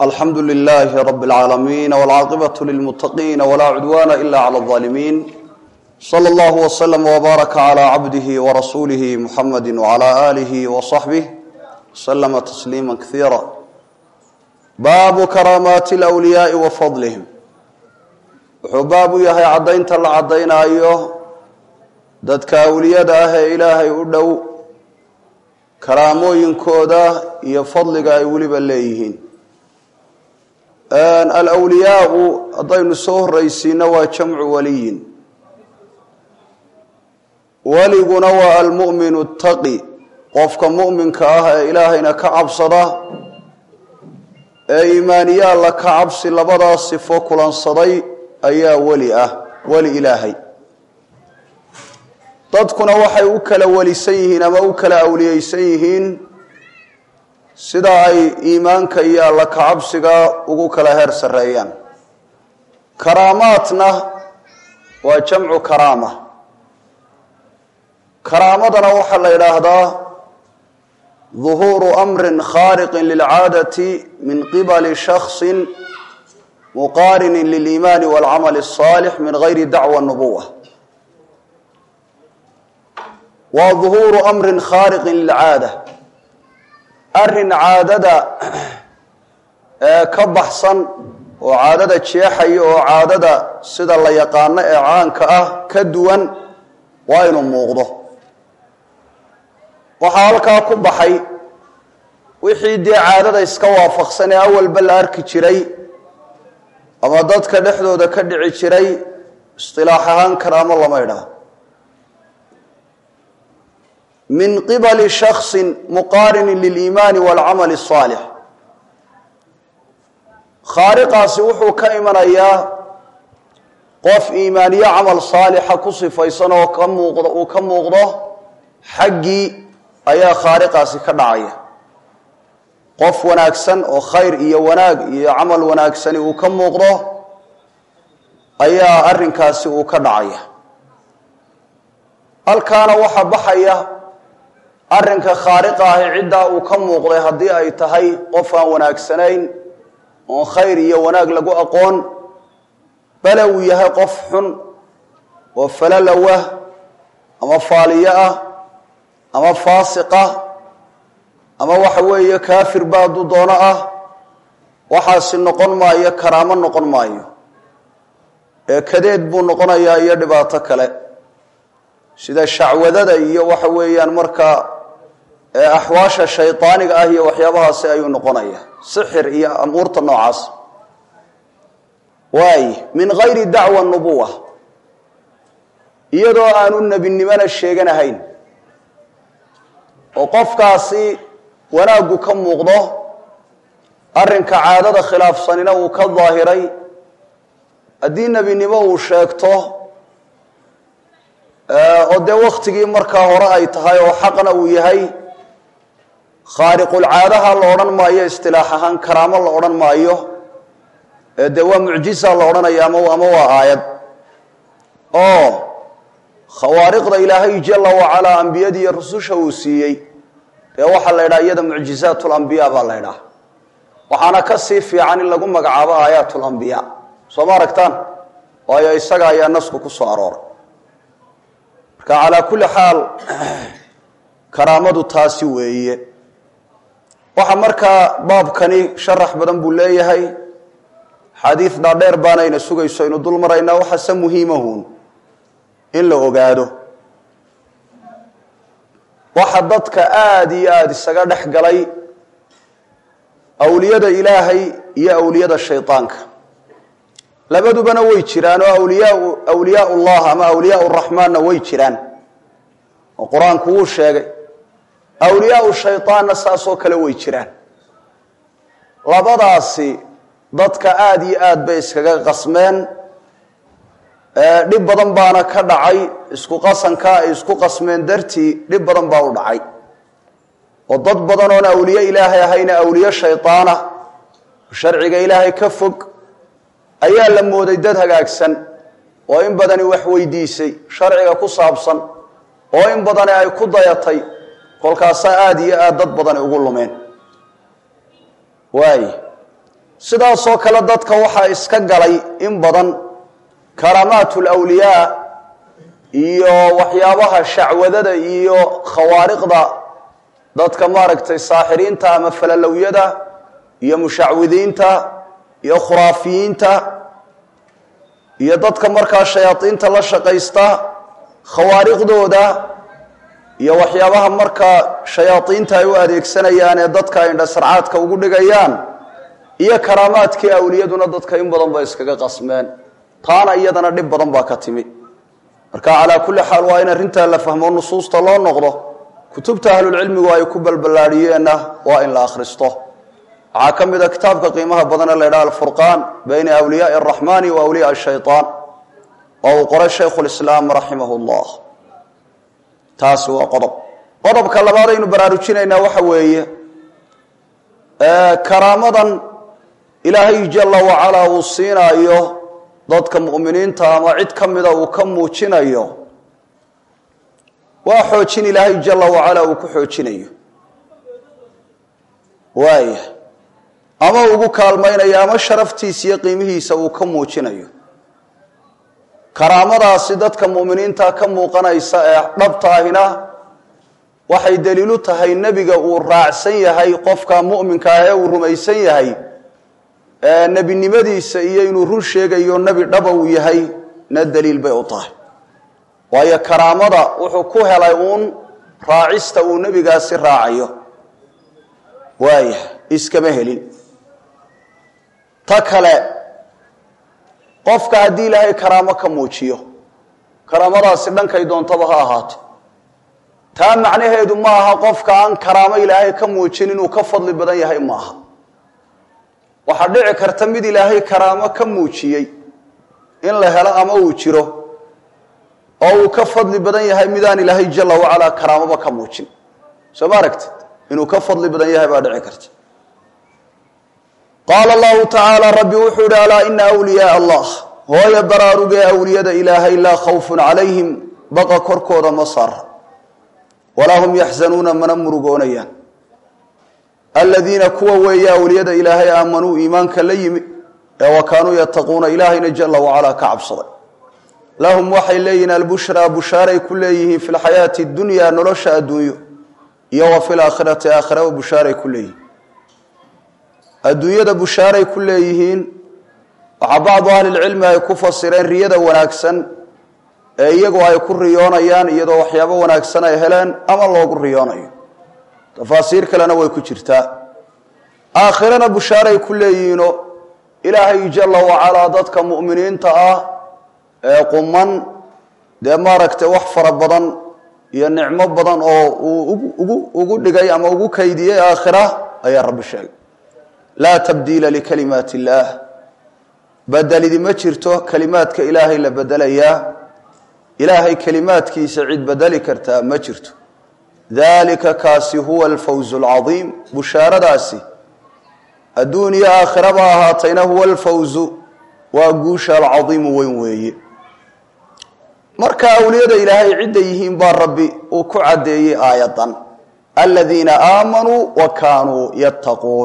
alxamdu lilaahi rab اlcaalamiin wاlcaaqibaة lilmutaqiina wlaa cudwana ila clى الظaalimiin slى اllah wslm wbaaraka clى cabdihi wrasuulihi muxamadi wclى alih wصaxbih wslma tasliima kaiira baabu karaamaati اlwliyaai wa fadlihim wuxuu baab u yahay caddaynta la caddaynaayo dadka awliyada ah ee ilaahay u dhow karaamooyinkooda iyo fadliga ay weliba leeyihiin alwliyaau haddaynu soo horraysiino waa jamcu waliyin weliguna waa almu'minu taqi qofka mu'minka ah ee ilaahayna ka cabsada ee iimaaniye alla ka cabsi labadaas sifo kulansaday ayaa weli ah weli ilaahay dadkuna waxay u kala welisan yihiin ama u kala awliyeysan yihiin sida ay iimaanka iyo alla kacabsiga ugu kala heer sarreeyaan karaamaadna waa jamcu karaama karaamadana waxaa la yidhaahdaa duhuuru amrin khaariqin lilcaadati min qibali shaksin muqaarinin liliimaani walcamali الصaalix min gayri dacwa nubuwa waa duhuuru amrin khaariqin lilcaada arrin caadada ee ka baxsan oo caadada jeexaya oo caadada sida la yaqaano ee caanka ah ka duwan waa inuu muuqdo waxaa halkaa ku baxay wixii dee caadada iska waafaqsan ee awalba la arki jiray ama dadka dhexdooda ka dhici jiray istilaax ahaan karaamo lama idhaha min qibali shaksin muqaarinin liliimaani walcamali الصaalix khaariqaasi wuxuu ka imanayaa qof iimaaniye camal saalixa ku sifaysan oo ka muuqdo uu ka muuqdo xaggii ayaa khaariqaasi ka dhacaya qof wanaagsan oo khayr iyo wanaag iyo camal wanaagsani uu ka muuqdo ayaa arrinkaasi uu ka dhacaya halkaana waxaa baxaya arrinka khaariqa ahi ciddaa uu ka muuqday haddii ay tahay qof aan wanaagsanayn oon khayr iyo wanaag lagu aqoon bale uu yahay qof xun oo falalowah ama faaliyo ah ama faasiqah ama waxa weeye kaafir ba hadduu doono ah waxaasi noqon maayo karaamo noqon maayo ee kadeed buu noqonayaa iyo dhibaato kale sida shacwadada iyo waxa weeyaan markaa axwaasha shaydaaniga ah iyo waxyaabahaasi ayuu noqonaya sixir iyo amuurta noocaas waay min gayri dacwa nubuwa iyadoo aanu nebinimona sheeganahayn oo qofkaasi wanaaggu ka muuqdo arrinka caadada khilaafsanina uu ka daahiray haddii nebinimo uu sheegto oo dee wakhtigii markaa hore ay tahay oo xaqna uu yahay khaariqulcaadaha la odhan maayo istilaax ahaan karaamo la odhan maayo ee dee waa mucjisa la odhanaya ama ama waa aayad oo khawaariqda ilaahay jala wacalaa ambiyadii iyo rususha uu siiyey dee waxaa la ydhaha iyada mucjizaat lambiya baa la ydhaha waxaana ka sii fiican in lagu magacaabo aayaat lambiya soo ma aragtaan waayo isaga ayaa nasku ku soo arooray marka calaa kulli xaal karaamadu taasi weeye waxaa markaa baabkani sharax badan buu leeyahay xadiid dhaadheer baanayna sugayso aynu dul maraynaa waxaase muhiimahuun in la ogaado waxa dadka aada iyo aada isaga dhex galay awliyada ilaahay iyo awliyada shaydaanka labadubana way jiraan oo awliyaa awliyaa ullah ama awliyaa raxmaanna way jiraan oo qur-aanku wuu sheegay awliyaau shaydaanna saasoo kale way jiraan labadaasi dadka aada iyo aad bay iskaga qasmeen dhib badan baana ka dhacay isku qasankaa ay isku qasmeen dartii dhib badan baa u dhacay oo dad badan oon awliye ilaahay ahayna awliye shaydaana sharciga ilaahay ka fog ayaa la mooday dad hagaagsan oo in badani wax weydiisay sharciga ku saabsan oo in badani ay ku dayatay kolkaasaa aada iyo aad dad badani ugu lumeen waay sidaasoo kale dadka waxaa iska galay in badan karaamaat lwliyaa iyo waxyaabaha shacwadada iyo khawaariqda dadka maaragtay saaxiriinta ama falalowyada iyo mushacwidiinta iyo khuraafiyiinta iyo dadka markaa shayaadiinta la shaqaysta khawaariqdooda iyo waxyaabaha markaa shayaadiinta ay u adeegsanayaan ee dadka ay indhasarcaadka ugu dhigayaan iyo karaamaadkii awliyaduna dadka in badan bay iskaga qasmeen taana iyadana dhib badan baa ka timi marka calaa kulli xaal waa in arrintaa la fahmo nusuusta loo noqdo kutubta ahlulcilmigu ay ku balballaadhiyeenna waa in la akhristo waxaa ka mid a kitaabka qiimaha badane la ydhaha alfurqaan bayna awliyaai araxmaani wa awliyaa shaytaan oo uu qoray shaykhulislaam raximahu llah taasi waa qodob qodobka labaad aynu baraarujinaynaa waxa weeye karaamadan ilaahay jalla wacalaa uu siinaayo dadka mu'miniinta ama cid ka mida uu ka muujinayo waa xoojin ilaahay jalla wacalaa uu ku xoojinayo waaya ama ugu kaalmaynayo ama sharaftiisa iyo qiimihiisa uu ka muujinayo karaamadaasi dadka mu'miniinta ka muuqanaysa ee dhabta ahina waxay daliilu tahay nebiga uu raacsan yahay qofka mu'minka ah ee uu rumaysan yahay nebinimadiisa iyo inuu run sheegayo nebi dhaba uu yahay na daliil bay u tahay waayo karaamada wuxuu ku helay uun raacista uu nebigaasi raacayo waaya iskama helin ta kale qofka haddii ilaahay karaamo ka muujiyo karaamadaasi dhankay doontaba ha ahaato taa macnaheedu ma aha qofka aan karaamo ilaahay ka muujin inuu ka fadli badan yahay maaha waxaa dhici karta mid ilaahay karaamo ka muujiyey in la helo ama uu jiro oo uu ka fadli badan yahay midaan ilaahay jalla wacalaa karaamoba ka muujin soo ma aragtid inuu ka fadli badan yahay baa dhici karta qaala allahu tacaala rabbi wuxuu yihi alaa ina wliyaaa allah hooya baraarugee awliyada ilaahay laa khawfun calayhim baqa korkooda ma saara walaa hum yaxzanuuna mana murugoonayaan aladiina kuwa weeye awliyada ilaahay aamanuu iimaanka la yimi ee wa kaanuu yattaquuna ilaahayna jalla wacalaa ka cabsaday lahum waxay leeyihiin albushraa bushaaray ku leeyihiin fi lxayaati dunyaa nolosha adduunyo iyo wa fi laakhirati aakhiraba bushaaray ku leeyihiin adduunyada bushaaray ku leeyihiin waxaa bacdu ahlilcilmi ay ku fasireen riyada wanaagsan ee iyagu ay ku riyoonayaan iyadoo waxyaabo wanaagsan ay heleen ama loogu riyoonayo tafaasiir kalena way ku jirtaa aakhirana bushaaray ku leeyihiino ilaahay jalla wacalaa dadka mu'miniinta ah ee quman dee maaragtay wax fara badan iyo nicmo badan oo uu ugu ugu dhigay ama ugu kaydiyey aakhira ayaa rabbi sheegay laa tabdiila likalimaati illaah bedelidi ma jirto kelimaadka ilaahay la bedelayaa ilaahay kelimaadkiisa cid bedeli kartaa ma jirto dalika kaasi huwa alfawz alcadiim bushaaradaasi adduun iyo aakhiraba ahaatayna huwa alfawzu waa guusha alcadiimu weyn weeye marka awliyada ilaahay cidday yihiin baa rabbi uu ku caddeeyey aayadan aladiina aamanuu wa kaanuu yattaquun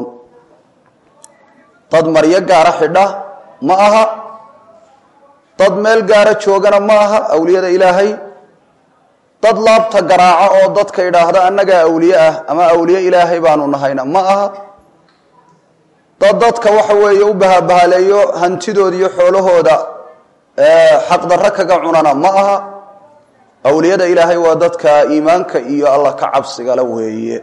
dad maryo gaara xidha ma aha dad meel gaara joogana ma aha awliyada ilaahay dad laabta garaaca oo dadka idhaahda annagaa awliye ah ama awliye ilaahay baanu nahayna ma aha dad dadka waxa weeye u bahabahaleeyo hantidooda iyo xoolahooda xaqdarro kaga cunana ma aha awliyada ilaahay waa dadka iimaanka iyo alla ka cabsigala weeye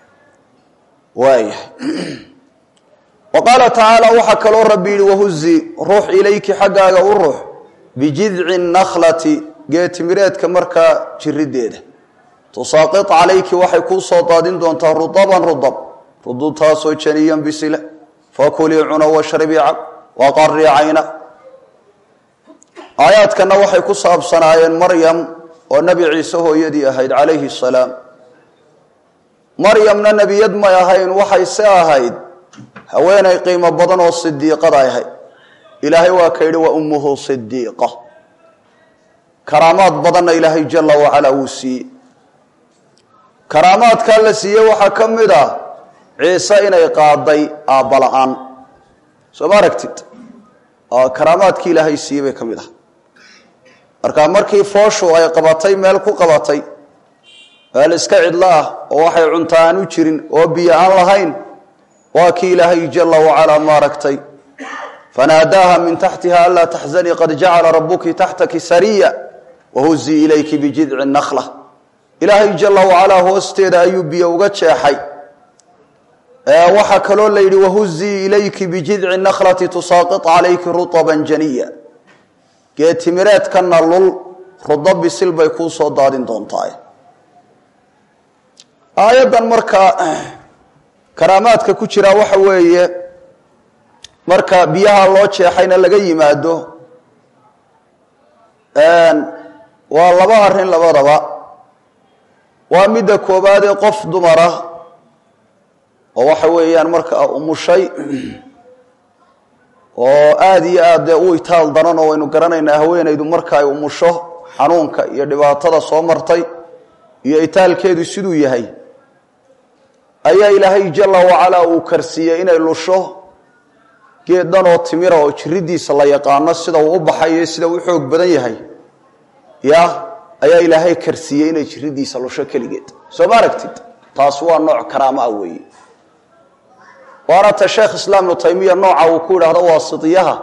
waayahay wa qaala tacaala waxaa kaloo rabbi yihi wahuzi ruux ilayki xaggaaga u ruux bijidci nakhlati geetimireedka markaa jirideeda tusaaqit calayki waxay kuu soo daadin doontaa rudaban rudab rudubtaasoo janiyan bisile fakulii cuna washrabii cab waqarii cayna aayaadkana waxay ku saabsanaayeen maryam oo nebi ciise hooyadii ahayd calayhi salaam maryamna nebiyad may ahayn waxay se ahayd haweenay qiimo badan oo sidiiqada ahayd ilaahay waa ka yidhi wa ummuhu sidiiqa karaamaad badanna ilaahay jala wacalaa wuu siiyey karaamaadkaa la siiyey waxaa ka mid ah ciise inay qaaday aabba la-aan soo ma aragtid karaamaadkii ilaahay siiyey bay ka mid ah marka markii fooshu ay qabatay meel ku qabatay meel iska cidlo ah oo waxay cunta aan u jirin oo biyo aan lahayn waa kii ilaahay jala wacalaa maaragtay fanaadaaha min taxtiha anlaa taxzanii qad jacala rabuki taxtaki sariya wahuzii ilayki bijidci nakla ilaahay jala wacalaa hoosteeda ayuu biyo uga jeexay waxaa kaloo la yidhi wahuzii ilayki bijidci naklati tusaaqit calayki rutaban janiya geetimireedkana lul rudo bisil bay kuu soo daadin doontaa aayaddan markaa karaamaadka ku jira waxa weeye marka biyaha loo jeexayna laga yimaado waa laba arrin labadaba waa midda koobaad ee qof dumara oo waxa weeyaan markaa umushay oo aada iyo aad dee u itaal daran oo waynu garanaynaa haweenaydu marka ay umusho xanuunka iyo dhibaatada soo martay iyo itaalkeedu siduu yahay ayaa ilaahay jala wacalaa uu karsiiyey inay lusho geed dhan oo timira oo jiridiisa la yaqaano sida uu u baxayo sida uu u xoog badan yahay ya ayaa ilaahay karsiiyey inay jiridiisa lusho keligeed soo ma aragtid taas waa nooc karaamo ah weeye waana ta sheekh islaam ibnu taymiya nooca uu ku yidhaahdo waasitiyaha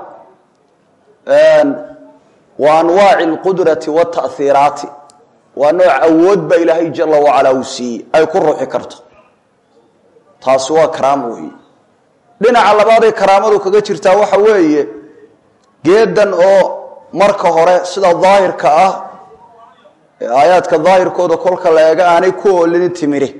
wa anwaaci alqudrati watahiiraati waa nooc awood baa ilaahay jala wacalaa uu siiyey ay ku ruuxi karto taasi waa karaamo weeye dhinaca labaaday karaamadu kaga jirtaa waxa weeye geedan oo marka hore sida daahirka ah ee aayaadka daahirkooda kolka la eega aanay ku oolini timiri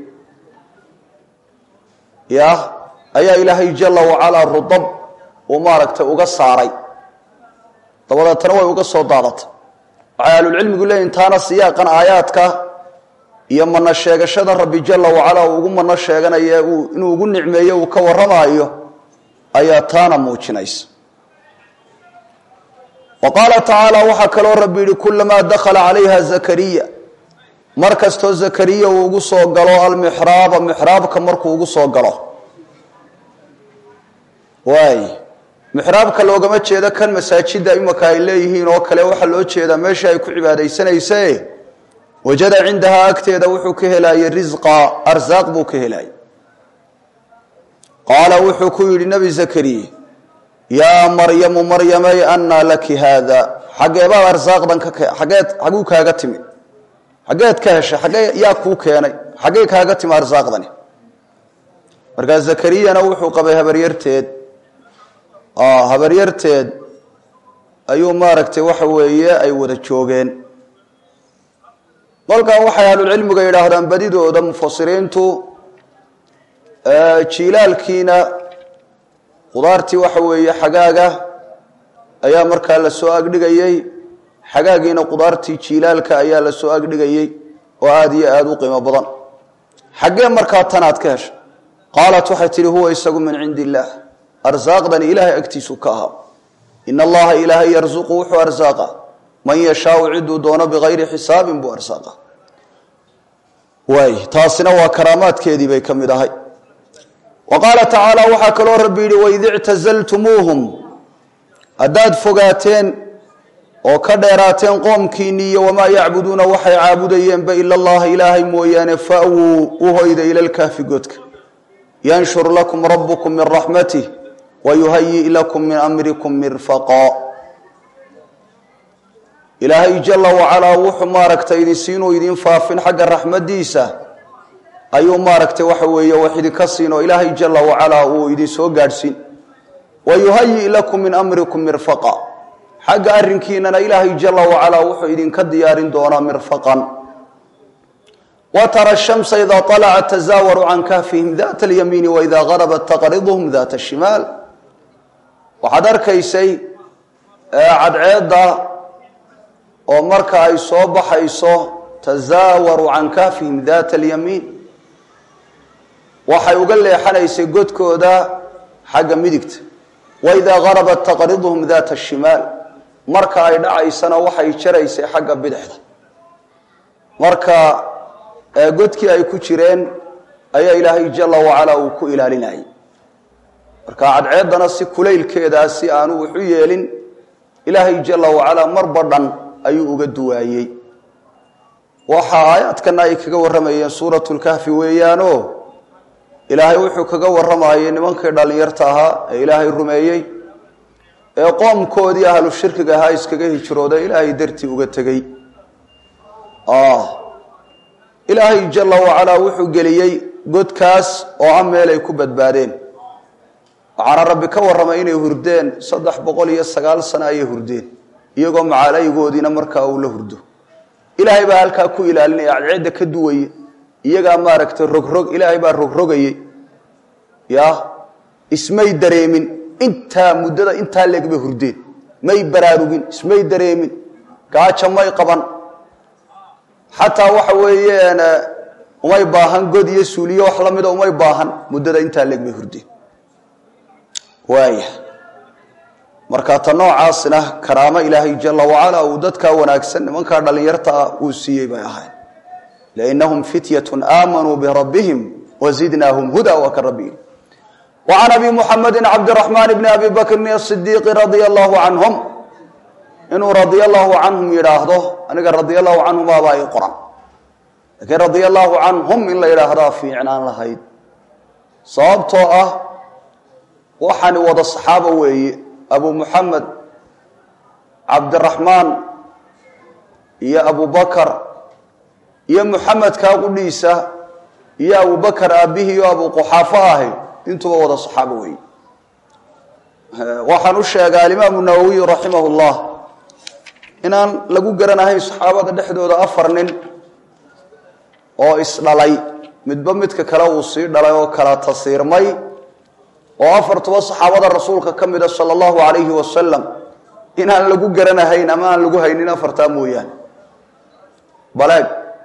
ya ayaa ilaahay jala wacalaa rudab uu maaragtay uga saaray dabadeetana way uga soo daadatay waxay ahlulcilmigu leeyihin taana siyaaqan aayaadka iyo mana sheegashada rabbi jala wacalaa uu ugu mano sheeganaya inuu ugu nicmeeyo uu ka warramaayo ayaa taana muujinaysa wa qaala tacaala waxaa kaloo rabbi yihi kulamaa dakhala calayha zakariya mar kastoo zakariya uu ugu soo galo almixraaba mixraabka markuu ugu soo galo waay mixraabka loogama jeedo kan masaajida imaka ay leeyihiin oo kale waxaa loo jeedaa meesha ay ku cibaadaysanayse wajada cindahaa agteeda wuxuu ka helaayey risqa arsaaq buu ka helaayey qaala wuxuu ku yidhi nebi zakariya yaa maryamu maryamay annaa laki haada xageebaad arsaaqdan ka xageed xaguu kaaga timi xageed ka heshay xagee yaa kuu keenay xaggey kaaga timi arsaaqdani markaa zakariyana wuxuu qabay habaryarteed habaryarteed ayuu maaragtay waxa weeye ay wada joogeen kolkaa waxay ahlulcilmiga yidhaahdaan badidooda mufasiriintu jiilaalkiina khudaartii waxa weeye xagaaga ayaa markaa la soo agdhigayey xagaagiina khudaartii jiilaalka ayaa la soo agdhigayey oo aada iyo aada u qiimo badan xaggee markaa tanaad ka heshay qaalat waxay tihi huwa isagu min cindi illaah arsaaqdani ilaahay agtiisu ka ahaa in allaha ilaahay yarsuqu wuxuu arsaaqa man yashaau ciduu doono bikayri xisaabin buu arsaaqa waay taasina waa karaamaadkeedii bay ka mid ahay wa qaala tacaala waxaa kaloo rabbi yidhi waid ictazaltumuuhum haddaad fogaateen oo ka dheeraateen qoomkiinni iyo wamaa yacbuduuna waxay caabudayeenba ila allaha ilaahay mooyaane fawuu u hoyda ila lkaafi godka yanshur lakum rabukum min raxmatih wayuhayi lakum min amrikum mirfaqa ilaahay jala wacalaa wuxuu maaragtay idinsiinuu idin faafin xagga raxmadiisa ayuu maaragtay waxa weeye wax idinka siin oo ilaahay jala wacalaa uu idin soo gaadhsiin wayuhayi lakum min amrikum mirfaqa xagga arrinkiinana ilaahay jala wacalaa wuxuu idinka diyaarin doonaa mirfaqan wa tara shamsa idaa alacat tazaawaru can kahfihim data alyamiini waida garabat taqriduhum data shimaal waxaad arkaysay cadceedda oo marka ay soo baxayso tazaawaru can kahfihim data alyamiin waxay uga leexanaysay godkooda xagga midigta waidaa garabat taqriduhum data shimaal marka ay dhacaysana waxay jaraysay xagga bidixda marka godkii ay ku jireen ayaa ilaahay jala wacalaa uu ku ilaalinayay marka cadceeddana si kulaylkeedaa si aanu wuxu yeelin ilaahay jala wacalaa marba dhan ayuu uga duwaayey waxa aayaadkana ay kaga warramayeen suuratu lkahfi weeyaanoo ilaahay wuxuu kaga warramayay nimankii dhallinyarta ahaa ee ilaahay rumeeyey ee qoomkoodii ahlu shirkiga ahaa iskaga hijrooda ilaahay dartii uga tegey ilaahay jala wacalaa wuxuu geliyey godkaas oo ah meel ay ku badbaadeen waxaana rabbi ka warramay inay hurdeen saddex boqol iyo sagaal sano ayay hurdeen iyagoo macaalaygoodiina markaa uu la hurdo ilaahay baa halkaa ku ilaalinaya cadceedda ka duwaye iyagaa maaragtay rogrog ilaahay baa rogrogayey ya ismay dareemin intaa muddada intaa leeg bay hurdeen may baraarugin ismay dareemin gaaja may qaban xataa waxa weeyeen umay baahan god iyo suuliyo wax la mida umay baahan muddada intaa leeg bay hurdeen waaya marka ta noocaasina karaamo ilaahay jala wacala uu dadkaa wanaagsan nimankaa dhallinyarta ah uu siiyey bay ahayn lainahum fityatun aamanuu birabbihim wazidnaahum huda waa ka rabbi وعن أبي محمد عبد الرحمن بن أبي بكر الصديق رضي الله عنهم inuu رضي الله عنهم yidhaahdo aniga رضي الله عنهم baabaa i qoran lakiin رضي الله عنهم in la yidhaahdaa fiicnaan lahayd sababtoo ah waxaani wada صaxaabo weeye أbu محamed cabdiرaحmaan iyo أbu bakr iyo محamedkaa qudhiisa iyo abu bakr aabihii o abu quxaafo ahay intuba wada saxaabo weeye waxaan u sheegaa alimaamu nawowiy raximah llah inaan lagu garanahayn saxaabada dhexdooda afar nin oo isdhalay midba midka kale uu sii dhalay oo kala tasiirmay oo afartuba saxaabada rasuulka ka mida sala allahu alayhi wasalam inaan lagu garanahayn ama aan lagu haynin afartaa mooyaane baleeg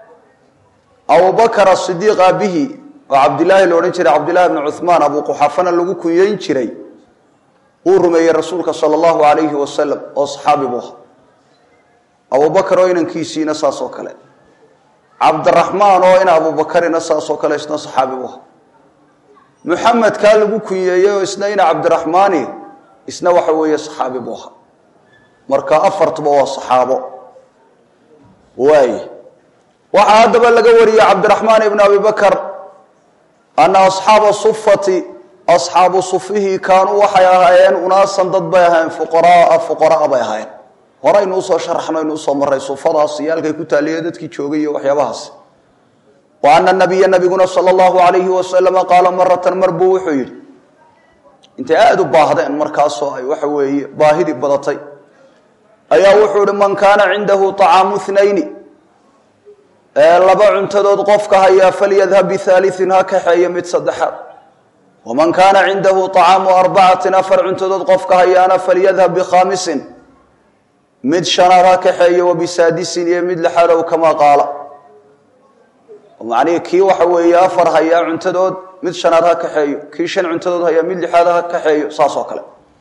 abubakar asidiiq aabihi oo cabdilaahi la odhan jiray cabdillahi bni cuhmaan abu quxafana lagu kunyeyn jiray uu rumeeyey rasuulka sala allahu alayhi wasalam oo saxaabi buu ahaa abubakar oo inankiisiina saas oo kale cabdiraxmaan oo ina abubakarina saas oo kale isna saxaabi buu ahaa muxamedkaa lagu kunyeeyey oo isna ina cabdiraxmaani isna waxa weeye saxaabi buu ahaa marka afartuba waa saxaabo waay waxaa haddaba laga wariyey cabdiraxmaan ibni abi bakar ana asxaaba sufati asxaabu sufihii kaanuu waxay ahaayeen unaasan dad bay ahaayeen fuqaraaa fuqaraa bay ahaayeen horaynu usoo sharaxno aynu usoo maray sufadaas iyo halkay ku taaliye dadkii joogay iyo waxyaabahaas wa ana nabiya nabiguna sala allahu alayhi wasalama qaala maratan mar buu wuxuu yidhi intay aada u baahdeen markaasoo ay waxa weeye baahidii badatay ayaa wuxuu ihi man kaana cindahu طacaamu nayni laba cuntadood qofka hayaa falyadhab bihaaliin ha kaxeeyo mid saddexaad waman kaana cindahu طacaamu arbacatin afar cuntadood qofka hayaana falyadhab bikhaamisin mid shanaad ha kaxeeyo wabisaadisin iyo mid lixaad ow kamaa qaala macnihii kii waxa weeye afar hayaa cuntadood mid shanaad ha kaxeeyo kii shan cuntadood hayaa mid lixaad ha kaxeeyo saas oo kale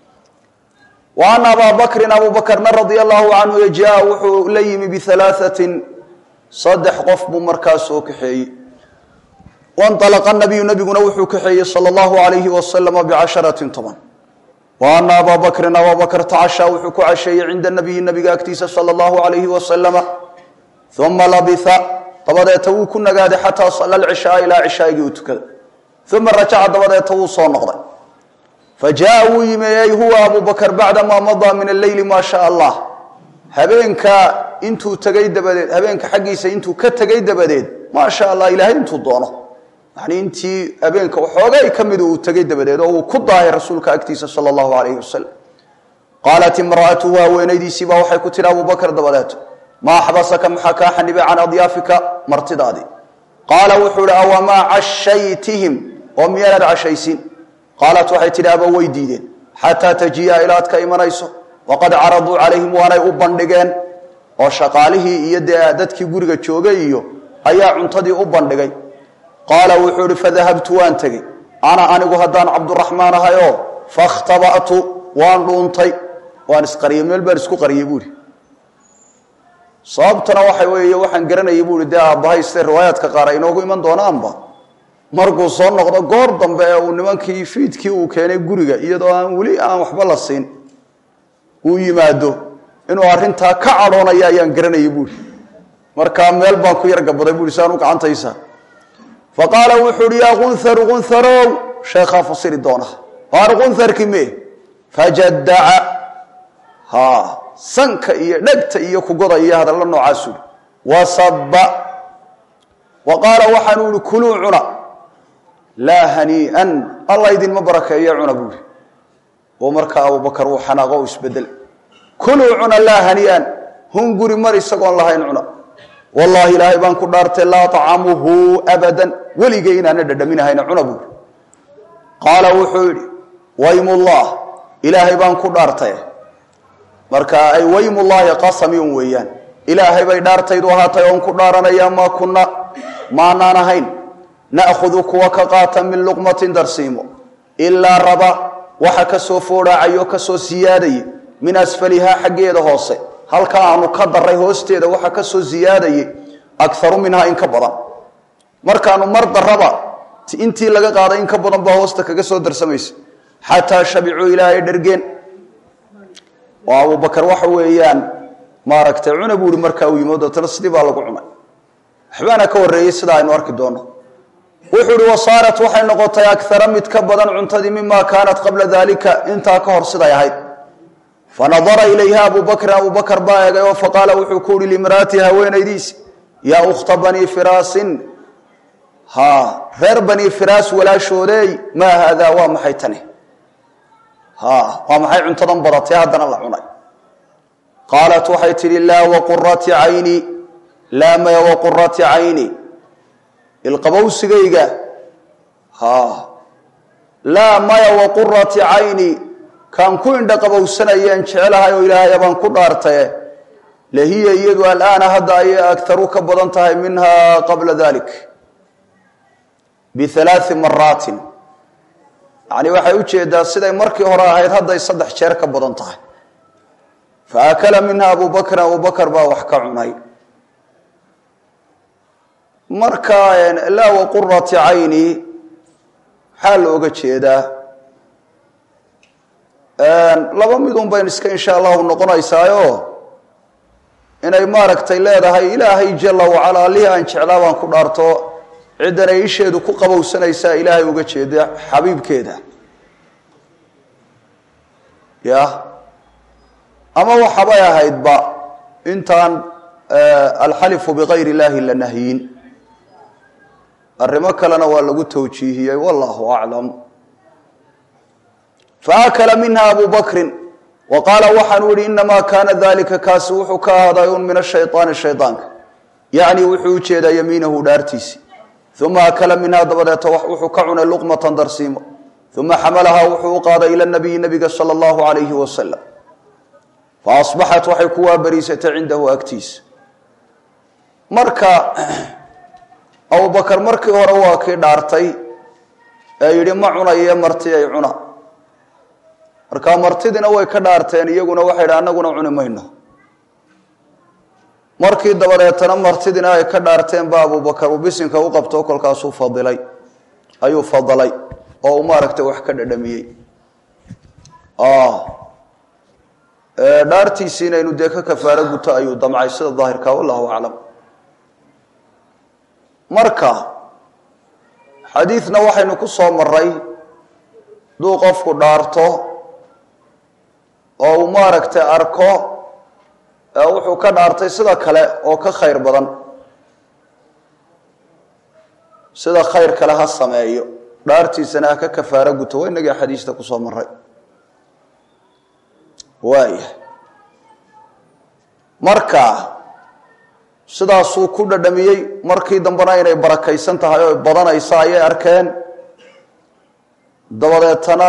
wa ana abaa bakrin abu bakrna radia allahu canhu jaa wuxuu la yimi bialaaثatin saddex qof buu markaa soo kaxeeyey wainalaqa nabiyu nabiguna wuxuu kaxeeyey sala allahu alayhi wasalama bicasharatin toban wa ana abaa bakrin abaa bakr tacashaa wuxuu ku casheeyey cinda nabiyi nabiga agtiisa sala allahu alayhi wasalama uma labitha dabadeeta wuu ku nagaaday xataa sala lcishaaa ilaa cishaaigii uu tukaday uma rajaca dabadeeta wuu soo noqday fajaءa wuu yimeeyey huwa abu bakr bacdamaa madaa min alleyli maa shaa allah habeenka intuu tegay dabadeed habeenka xaggiisa intuu ka tegay dabadeed maa sha allah ilaahay intuu doono yani intii habeenka waxoogay ka midu uu tegay dabadeed oo uu ku daahay rasuulka agtiisa sala allahu alayhi wasalam qaalat imra'atuhu haweenaydiisiibaa waxay ku tidhi abu bakr dabadeeto maa xabasaka maxaa kaa xanibay can adyaafika martidaadii qaala wuxuu ihi awamaa cashaytihim oo miyaanaad cashaysin qaalat waxay tidhi aba way diideen xataa tajiya ilaad ka imanayso waqad caraduu calayhim waanay u bandhigeen oo shaqaalihii iyo dee dadkii guriga joogay iyo ayaa cuntadii u bandhigay qaala wuxuu ihi fadahabtu waan tegey ana anigu haddaan cabduraxmaan ahayoo fakhtaba'tu waan dhuuntay waan isqariyey meel baan isku qariyey buuhi sababtana waxa weeye waxaan garanayay buuhi dee aabbahay sida riwaayaadka qaar ay inoogu iman doonaanba markuu soo noqdo goor dambe ee uu nimankii fiidkii uu keenay guriga iyadoo aan weli aan waxba la siin uu yimaado inuu arrintaa ka cadhoonaya ayaan garanayay buuri markaa meel baan ku yargabaday buuri saan u gacantaysa fa qaala wuxuu uhi yaa kunharu kunharow sheekhaa fasiri doona waar kunharki me fajadaca ha sanka iyo dhegta iyo kugoda iyo hadalla noocaasuu wasaba wa qaala waxaanu ihi kuluu cuna laa hanii'an alla idinma barakeeyo cuna buuri oo markaa abubakar uu xanaaqo u isbedel kuluu cuna laa hanii'an hunguri mar isagoon lahayn cuna wallaahi ilaahay baan ku dhaartay laa tacamuhu abadan weligay inaana dhadhaminahayna cuna buuri qaala wuxuu yidhi waymullah ilaahay baan ku dhaartay marka ay waymullaahi qasamiyun weeyaan ilaahay bay dhaartaydu ahaatay oon ku dhaaranaya maa kunna maanaan ahayn na'khudu kuwa ka qaata min luqmatin darsiimo ilaa raba waxa ka soo foodhaacayo ka soo siyaadayay min asfalihaa xaggeeda hoose halka aanu ka daray hoosteeda waxa ka soo siyaadayay akaru minhaa in ka badan markaanu mar daraba intii laga qaaday in ka badan baa hoosta kaga soo darsamaysa xataa shabicuu ilaahay dhergeen oo abubakar waxa weeyaan maaragtay cuna buu ihi markaa uu yimo deetana sidii baa lagu cunay waxbaana ka horreeyey sida aynu arki doonno wuxuu ihi wasaarat waxay noqotay akara mid ka badan cuntadii mima kaanat qabla dalika intaa ka hor siday ahayd fanadara ilayha abu bakrin abu bakar baa eegay oo faqaala wuxuu ku uhi limraati haweenaydiisi yaa ukhta banii firaasin ha reer banii firaas walaashoodeey maa haadaa waa maxay tani ha waa maxay cuntadan badatay haddana la cunay qaalat waxay tidhi laa waqurati cayni laa maya waqurati cayni ilqabowsigayga ha laa maya waqurati cayni kaan ku indha qabowsanayeen jecelahay oo ilaahay baan ku dhaartaye lahiya iyadu alaana hadda ayay agaru ka badan tahay minha qabla dalik bialaai maraatin yani waxay u jeedaa siday markii hore ahayd hadday saddex jeer ka badan tahay faakala minha abu bakrin abu bakr baa wax ka cunay marka laa waqurati cayni maxaa looga jeedaa laba midun bayn iska insha allahu noqonaysaayo inay maaragtay leedahay ilaahay jala wacala allihii aan jeclaa baan ku dhaarto ciddanay isheedu ku qabowsanaysaa ilaahay uga jeeda xabiibkeeda ya ama waxabay ahaydba intaan alxalifu bikayr illahi la nahyin arrimo kalena waa lagu tawjiihiyey wallahu aclam faakala minha abu bakrin wa qaala waxaanu yihi inamaa kaana dalika kaasi wuxuu ka ahaaday un min ashayطaani shayطaanka yacni wuxuu ujeedaa yamiinahu dhaartiisi uma akala minhaa dabadeeta wuxuu ka cunay luqmatan darsiimo uma xamalahaa wuxuu u qaaday ila nabiyi nabiga sala allahu alayhi wasalam faasbaxat waxay ku waabariisatay cindahu agtiisa marka abubakar markii hore waa kii dhaartay ee yidhi ma cunaye marti ay cuna marka martidina way ka dhaarteen iyaguna waxay yidhi annaguna cuni mayno markii dabadeetana martidina ay ka dhaarteen ba abubakar uu bisinka u qabto kolkaasuu fadilay ayuu fadilay oo uu maaragtay wax ka dhadhamiyey dhaartiisii inaynu dee ka kafaaro guto ayuu damcay sida daahirka wallahu aclam marka xadiidna waxaynu ku soo maray hadduu qofku dhaarto oo uu maaragtay arko wuxuu ka dhaartay sida kale oo ka khayr badan sida khayr kale ha sameeyo dhaartiisana ha ka kafaaro guto waa inagii xadiista kusoo maray waaya marka sidaasuu ku dhadhamiyey markii dambena inay barakaysan tahay oo badanaysa ayay arkeen dabadeetana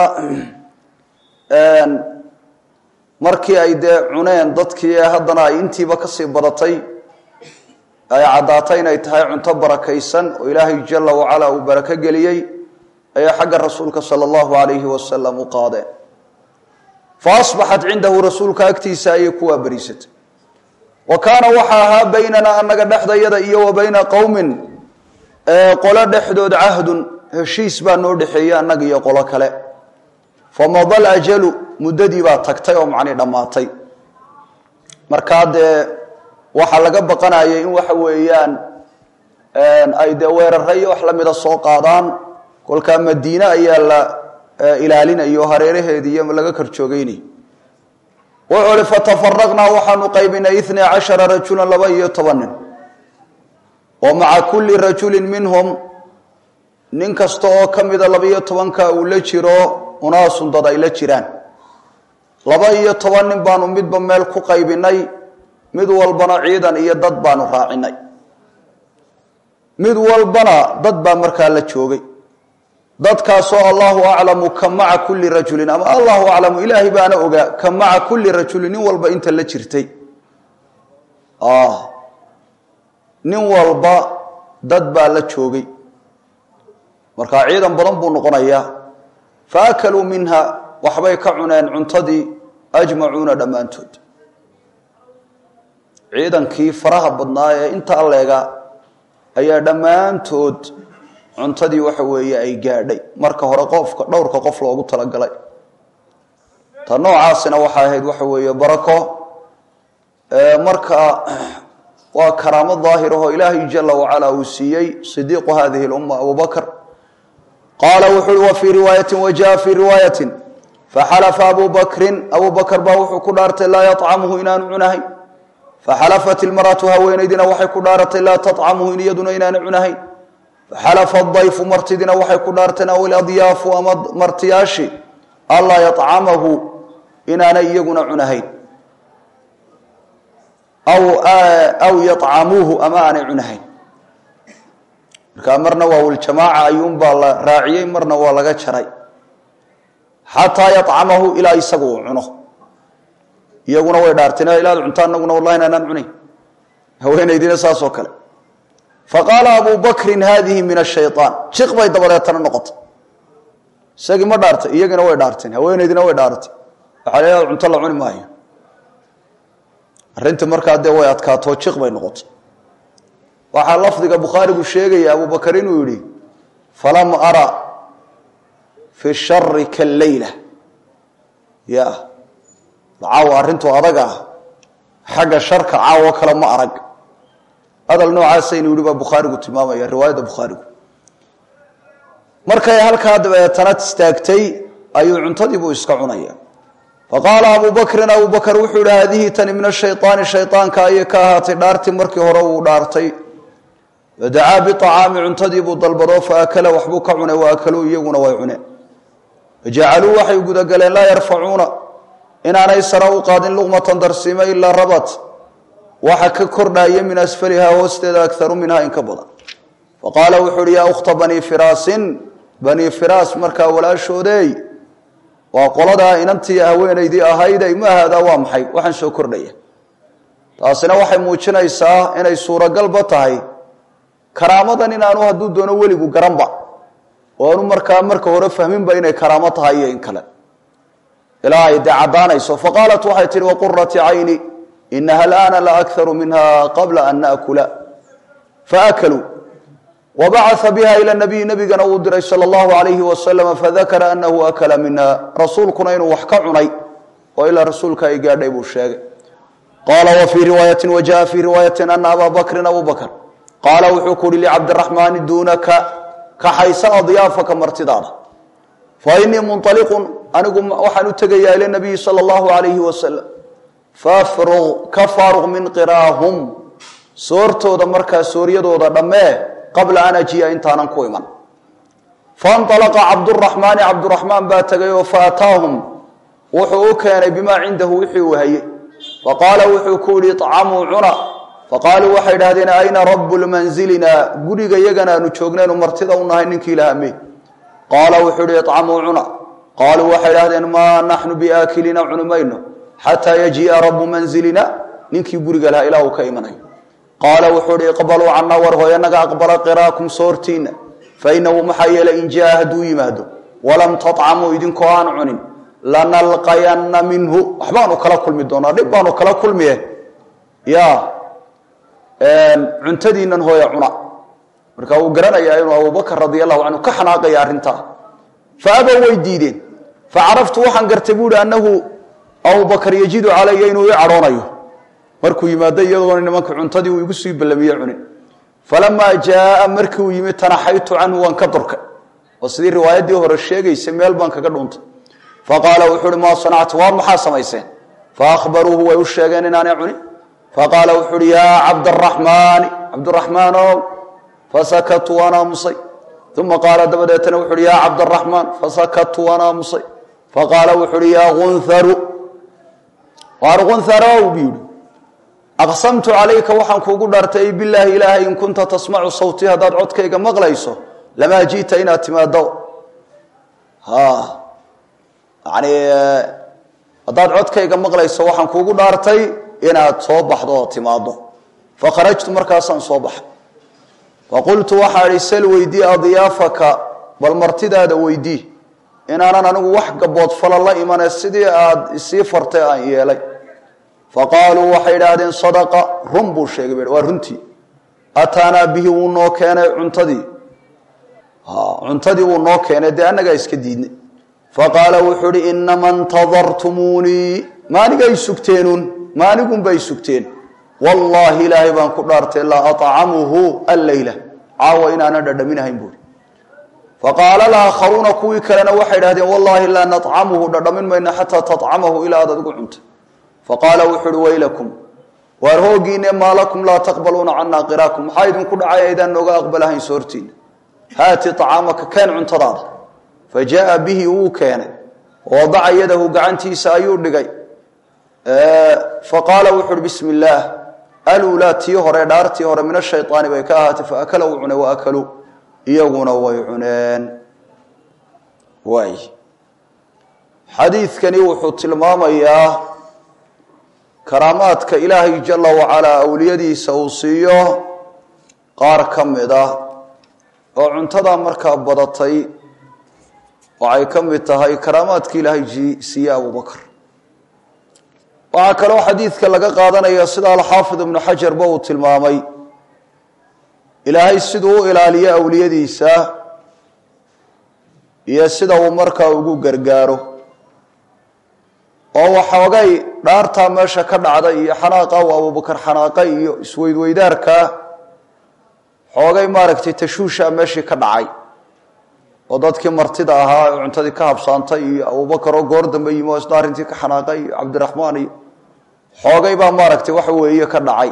markii ay dee cuneen dadkii ee haddana ay intiiba kasii badatay ay caddaatay inay tahay cunto barakaysan oo ilaahay jala wacala uu barako geliyey ayay xagga rasuulka sala allahu alayhi wasalam u qaadeen fa asbaxat cindahu rasuulka agtiisa ayay ku waabariisatay wa kaana waxa ahaa baynana anaga dhexdayada iyo wa bayna qowmin qolo dhexdood cahdun heshiis baa noo dhexeeyey annaga iyo qolo kale famada lajalu muddadii baa tagtay oo macnii dhammaatay markaa dee waxaa laga baqanayay in waxa weeyaan ay dee weerare iyo wax lamida soo qaadaan kolkaa madiine ayaa la ilaalinayo hareeraheedi iyo laga korjoogeynay wuxuu hi fatafaraqnaa waxaanu qaybinay itnay cashara rajulan laba iyo toban nin oo maca kulli rajulin minhum nin kasta oo ka mida laba-iyo tobanka uu la jiro unaasun dad ay la jiraan laba iyo toban nin baanu midba meel ku qaybinay mid walbana ciidan iyo dad baanu raacinay mid walbana dad baa markaa la joogay dadkaasoo allahu aclamu ka maca kulli rajulin ama allahu aclamu ilaahay baana ogaa ka maca kulli rajulin nin walba inta la jirtay nin walba dad baa la joogay markaa ciidan badan buu noqonayaa fa akaluu minha waxbay ka cuneen cuntadii ajmacuuna dhammaantood ciidankii faraha badnaa ee inta alleega ayaa dhammaantood cuntadii waxa weeye ay gaadhay marka hore qofka dhowrka qof loogu talagalay ta noocaasina waxay ahayd waxa weeye barako marka waa karaamo daahirahoo ilaahay jala wacala uu siiyey sidiiqu hadihi lumma abubakr qaala wuxu uhi wa fii riwaayati wajaءa fii riwaayati faxalafa abu bakrin abu bakr baa wuxuu ku dhaartay laa yطcamhu inaanu cunahayn faxalafat ilmaratu haweenaydina waxay ku dhaaratay laa tطcamhu in iyaduna inaanu cunahayn faxalafa dayfu martidina waxay ku dhaarteen aw iladyaafu ama martiyaashi anlaa yطcamahu inaanay iyaguna cunahayn aw yطcamuuhu ama aanay cunahayn markaa marna waa wiljamaaca ayuunbaa la raaciyey marna waa laga jaray xataa yacamahu ilaa isagu uu cuno iyaguna way dhaarteen ilaad cunta anaguna wallahi inaanaan cunayn haweenaydina saasoo kale faqaala abu bakrin hadihi min ashayaan jiq bay dabadeetana noqotay isagii ma dhaartay iyagina way dhaarteen haweenaydina way dhaaratay waxaa la ilaad cunto la cuni maayo arrintii markaa dee way adkaatoo jiq bay noqotay waxaa lafdiga bukhaarigu sheegaya abubakar inuu yidhi falam ara fi shari kaleyla ya caawa arrintu adag ah xagga sharka caawo kale ma arag hadal noocaasa inuu yidhi baa bukhaarigu tilmaamaya riwaayadda bukhaarigu markay halkaa dabeetana istaagtay ayuu cuntadiibuu iska cunaya faqaala abu bakrin abu bakr wuxuu yihi haadihi tani min ashayطaani shayطaanka ayay ka ahaatay dhaartii markii hore uu dhaartay fadacaa biطacaami cuntadii buu dalbado faakala waxbuu ka cunay waakaluu iyaguna way cuneen fajacaluu waxay gudagaleen laa yarfacuuna inaanay sara u qaadin luqmatan darsiima ilaa rabat waxa ka kordhaya min asfalihaa hoosteeda akaru minhaa in ka badan faqaala wuxuu uhi yaa ukhta banii firaasin banii firaas markaa walaashoodeey waa qoladaa inantii haweenaydii ahayday ma haadaa waa maxay waxaan soo kordhaya taasina waxay muujinaysaa inay suuragalba tahay karaamadan inaanu hadduu doono weligu garanba oo aanu markaa marka hore fahminba inay karaamo tahay iyo in kale ilaa ay dee caddaanayso faqaalat waxay tihi waqurati cayni inaha alaana la akharu minha qabla an naakula faakaluu wabacaa biha ila nabiyi nabigana uu diray sala allahu alayhi wasalama fadakara anahu akala minha rasuulkuna inuu wax ka cunay oo ilaa rasuulka ay gaadhay buu sheegay qaala wa fii riwaayati wajaءa fii riwaayati ana abaa bakrin abu bakr qaala wuxuu ku uhi licabdiraxmaani duunaka kaxaysa adyaafaka martidaada fa inii munطaliqun anigu waxaan u tegayaa ila nabiyi sala allahu alayhi wasalam fafruq ka faaruq min qiraahum soortooda markaa sooryadooda dhammee qabla an ajiya intaanan ku iman faاnطalaqa cabduraxmaani cabduraxmaan baa tegay oo faataahum wuxuu u keenay bimaa cindahu wixii uu hayey faqaala wuxuu ku yihi طcamuu cuna faqaaluu waxay idhahdeen ayna rabu lmanzilina guriga yagana aanu joognaynu martida u nahay ninkii lahamey qaala wuxuu ihi icamuu cuna qaaluu waxay idhahdeen maa naxnu biaakilina cuni mayno xataa yajiia rabu manzilina ninkii guriga lahaa ilaa uu ka imanayo qaala wuxuu ihi iqbaluu cana war hooy anaga aqbala qiraakum soortiina fainahu maxaa yeelay in jaa hadduu yimaado walam taطcamuu idinkoo aan cunin lanalqayanna minhu waxbaanu kala kulmi doonaa dhib baanu kala kulmiye ya cuntadiinan hooya cuna marka wuu garanayaa inuu abubakr radi allahu canhu ka xanaaqaya arrintaa fa abow way diideen facaraftu waxaan gartay buuhi annahu abubakr yajidu calaya inuu ii cadhoonayo markuu yimaado iyadoona nimanka cuntadii uu igu sii ballamiye cunin falamaa jaaa markii uu yimi tanaxaytu canhu waan ka dorkay oo sidii riwaayaddii hore sheegaysay meel baan kaga dhuuntay faqaala wuxuu uhi maa sanactu waa maxaa samayseen faahbaruuhu way u sheegeen inaanay cunin faqaala wuxuu uhi yaa cabdaraxmaani cabduraxmaanow fasakatu waan aamusay uma qaala dabadeetana wuxu uhi yaa cabdaraxmaan fasakatu waan aamusay faqaala wuxu uhi yaa unharu waar unharow bu yihi aqsamtu calayka waxaan kuugu dhaartay bilaahi ilaahay in kunta tasmacu sawtii haddaad codkayga maqlayso lamaa ji'ta inaad timaado yani haddaad codkayga maqlayso waxaan kuugu dhaartay inaad soo baxdo oo timaado fakharajtu markaasaan soo baxay faqultu waxaa idhi sal weydii adyaafaka bal martidaada weydii inaanan anigu wax gaboodfala la imane sidii aad isii fartay aan yeelay faqaaluu waxay idhaahdeen sadaqa run buu sheegay ba waa runtii ataanaa bihi wuu noo keenay cuntadii cuntadii wuu noo keenay dee annagaa iska diidnay faqaala wuxuu uhi inama ntadartumuunii maanigay sugteenun maanigunbay sugteen wallaahi ilaahay baan ku dhaartay laa aطcamuhu alleyla caawa inaana dhadhaminahayn buuri faqaala laakharuuna kuwii kalena waxay idhahdeen wallaahi laa naطcamuhu dhadhamin mayna xataa taطcamahu ilaa aad adigu cunta faqaala wuxu uhi waylakum waar hoogiine maa lakum laa taqbaluuna cana qiraakum maxaa idinku dhacay aydaan nooga aqbalahayn soortiina haati acaamaka keen cuntadaada fa jaaa bihi wuu keenay wadaca yadahu gacantiisa ayuu dhigay faqaala wuxu uhi bismi illaah alulaa tii hore dhaartii hore min ashayطaani bay ka ahaatay faakala wuu cunay waakaluu iyaguna way cuneen waay xadiidkani wuxuu tilmaamayaa karaamaadka ilaahay jala wacalaa awliyadiisa uu siiyo qaar ka mid ah oo cuntadaa markaa badatay waxay ka mid tahay karaamaadka ilaahay siiye abubakr waxaa kaloo xadiidka laga qaadanaya sida alxaafid ibnu xajarba uu tilmaamay ilaahay siduu u ilaaliyo awliyadiisa iyo sida uu markaa ugu gargaaro oo waxoogay dhaartaa meesha ka dhacday iyo xanaaqa uu abubakar xanaaqa iyo isweydweydaarkaa xoogay maaragtay tashuusha meeshii ka dhacay oo dadkii martida ahaa ee cuntadii ka habsaantay iyo abubakar oo goor dambe yimi oo isna arrintii ka xanaaqay iyo cabdiraxmaan iyo xoogay baa maaragtay waxa weeye ka dhacay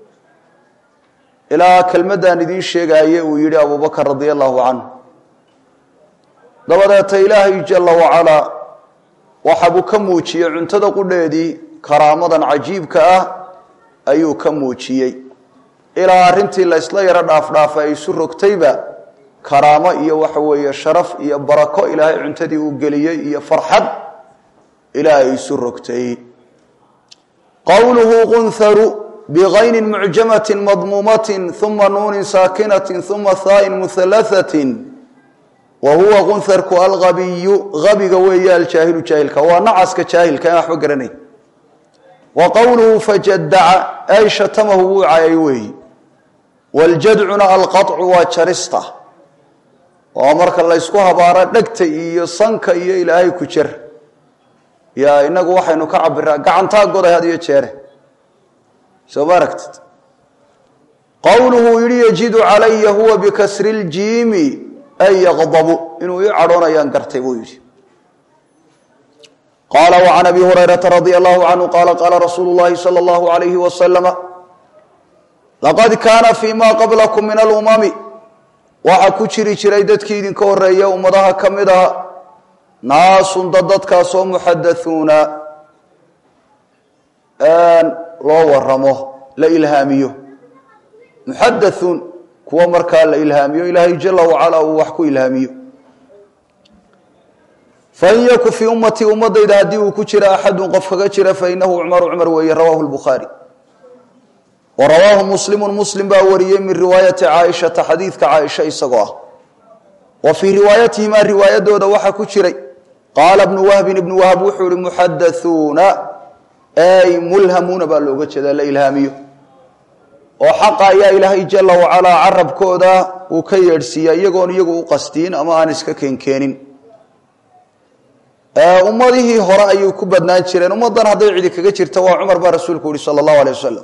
ilaa kelmaddan idiin sheegaaye uu yidhi abubakar radia allahu canhu dabadeeta ilaahay jala wacalaa waxabuu ka muujiyey cuntada qudheedii karaamadan cajiibka ah ayuu ka muujiyey ilaa arrintii la ysla yaro dhaafdhaafa ay isu rogtayba karaamo iyo waxa weeye sharaf iyo barako ilaahay cuntadii uu geliyey iyo farxad ilaahay isu rogtay qowluhu qunharu bikaynin mucjamatin madmuumatin uma nuunin saakinatin uma haain muhalahatin wa huwa qunharku algabiyu gabiga weeye aljaahilu jaahilka waa nacaska jaahilka aan waxba garanayn wa qowluhu fajadaca ay shatamahu wuu cayay weeyi waljadcuna alqaطcu waa jarista oo marka laysku habaaro dhegta iyo sanka iyo ilaahay ku jer yaa inagu waxaynu ka cabiraa gacantaa goday had iyo jeere soo ma aragtid qowluhu yihi yajidu calaya huwa bikasri ljiimi ay yaqdabu inuu ii cadhoonayaan gartay buu yidhi qaala وcan abi hurayrata radi allahu canhu qaala qaala rasuulu llahi salى اllahu alayhi waslama laqad kaana fi ma qablakum min alumami waxaa ku jiri jiray dadkii idinka horeeya ummadaha ka mid aha naasun dad dadkaasoo muxadathuuna loo waramo la ilhaamiyo muxadathuun kuwa markaa la ilhaamiyo ilaahay jala wacala uu wax ku ilhaamiyo fain yaku fii ummatii ummadayda haddii uu ku jira axadun qof kaga jira fainahu cmaru cumar weeye rawahu lbukhaari wa rawaahu muslimu muslim baa wariyey min riwaayati caaishata xadiidka caaisha isagoo ah wa fii riwaayatihimaa riwaayadooda waxaa ku jiray qaala bnu wahbin ibnu wahb wuxuu ihi muxadathuuna ay mulhamuuna baa looga jeedaa la ilhaamiyo oo xaqa ayaa ilaahay jala wacalaa carabkooda uu ka yeedhsiiya iyagoon iyagu u qastiin ama aan iska keenkeenin ummadihii hore ayuu ku badnaan jireen ummaddan hadday cidi kaga jirta waa cumar baa rasuulku yihi sala allahu alay wasalam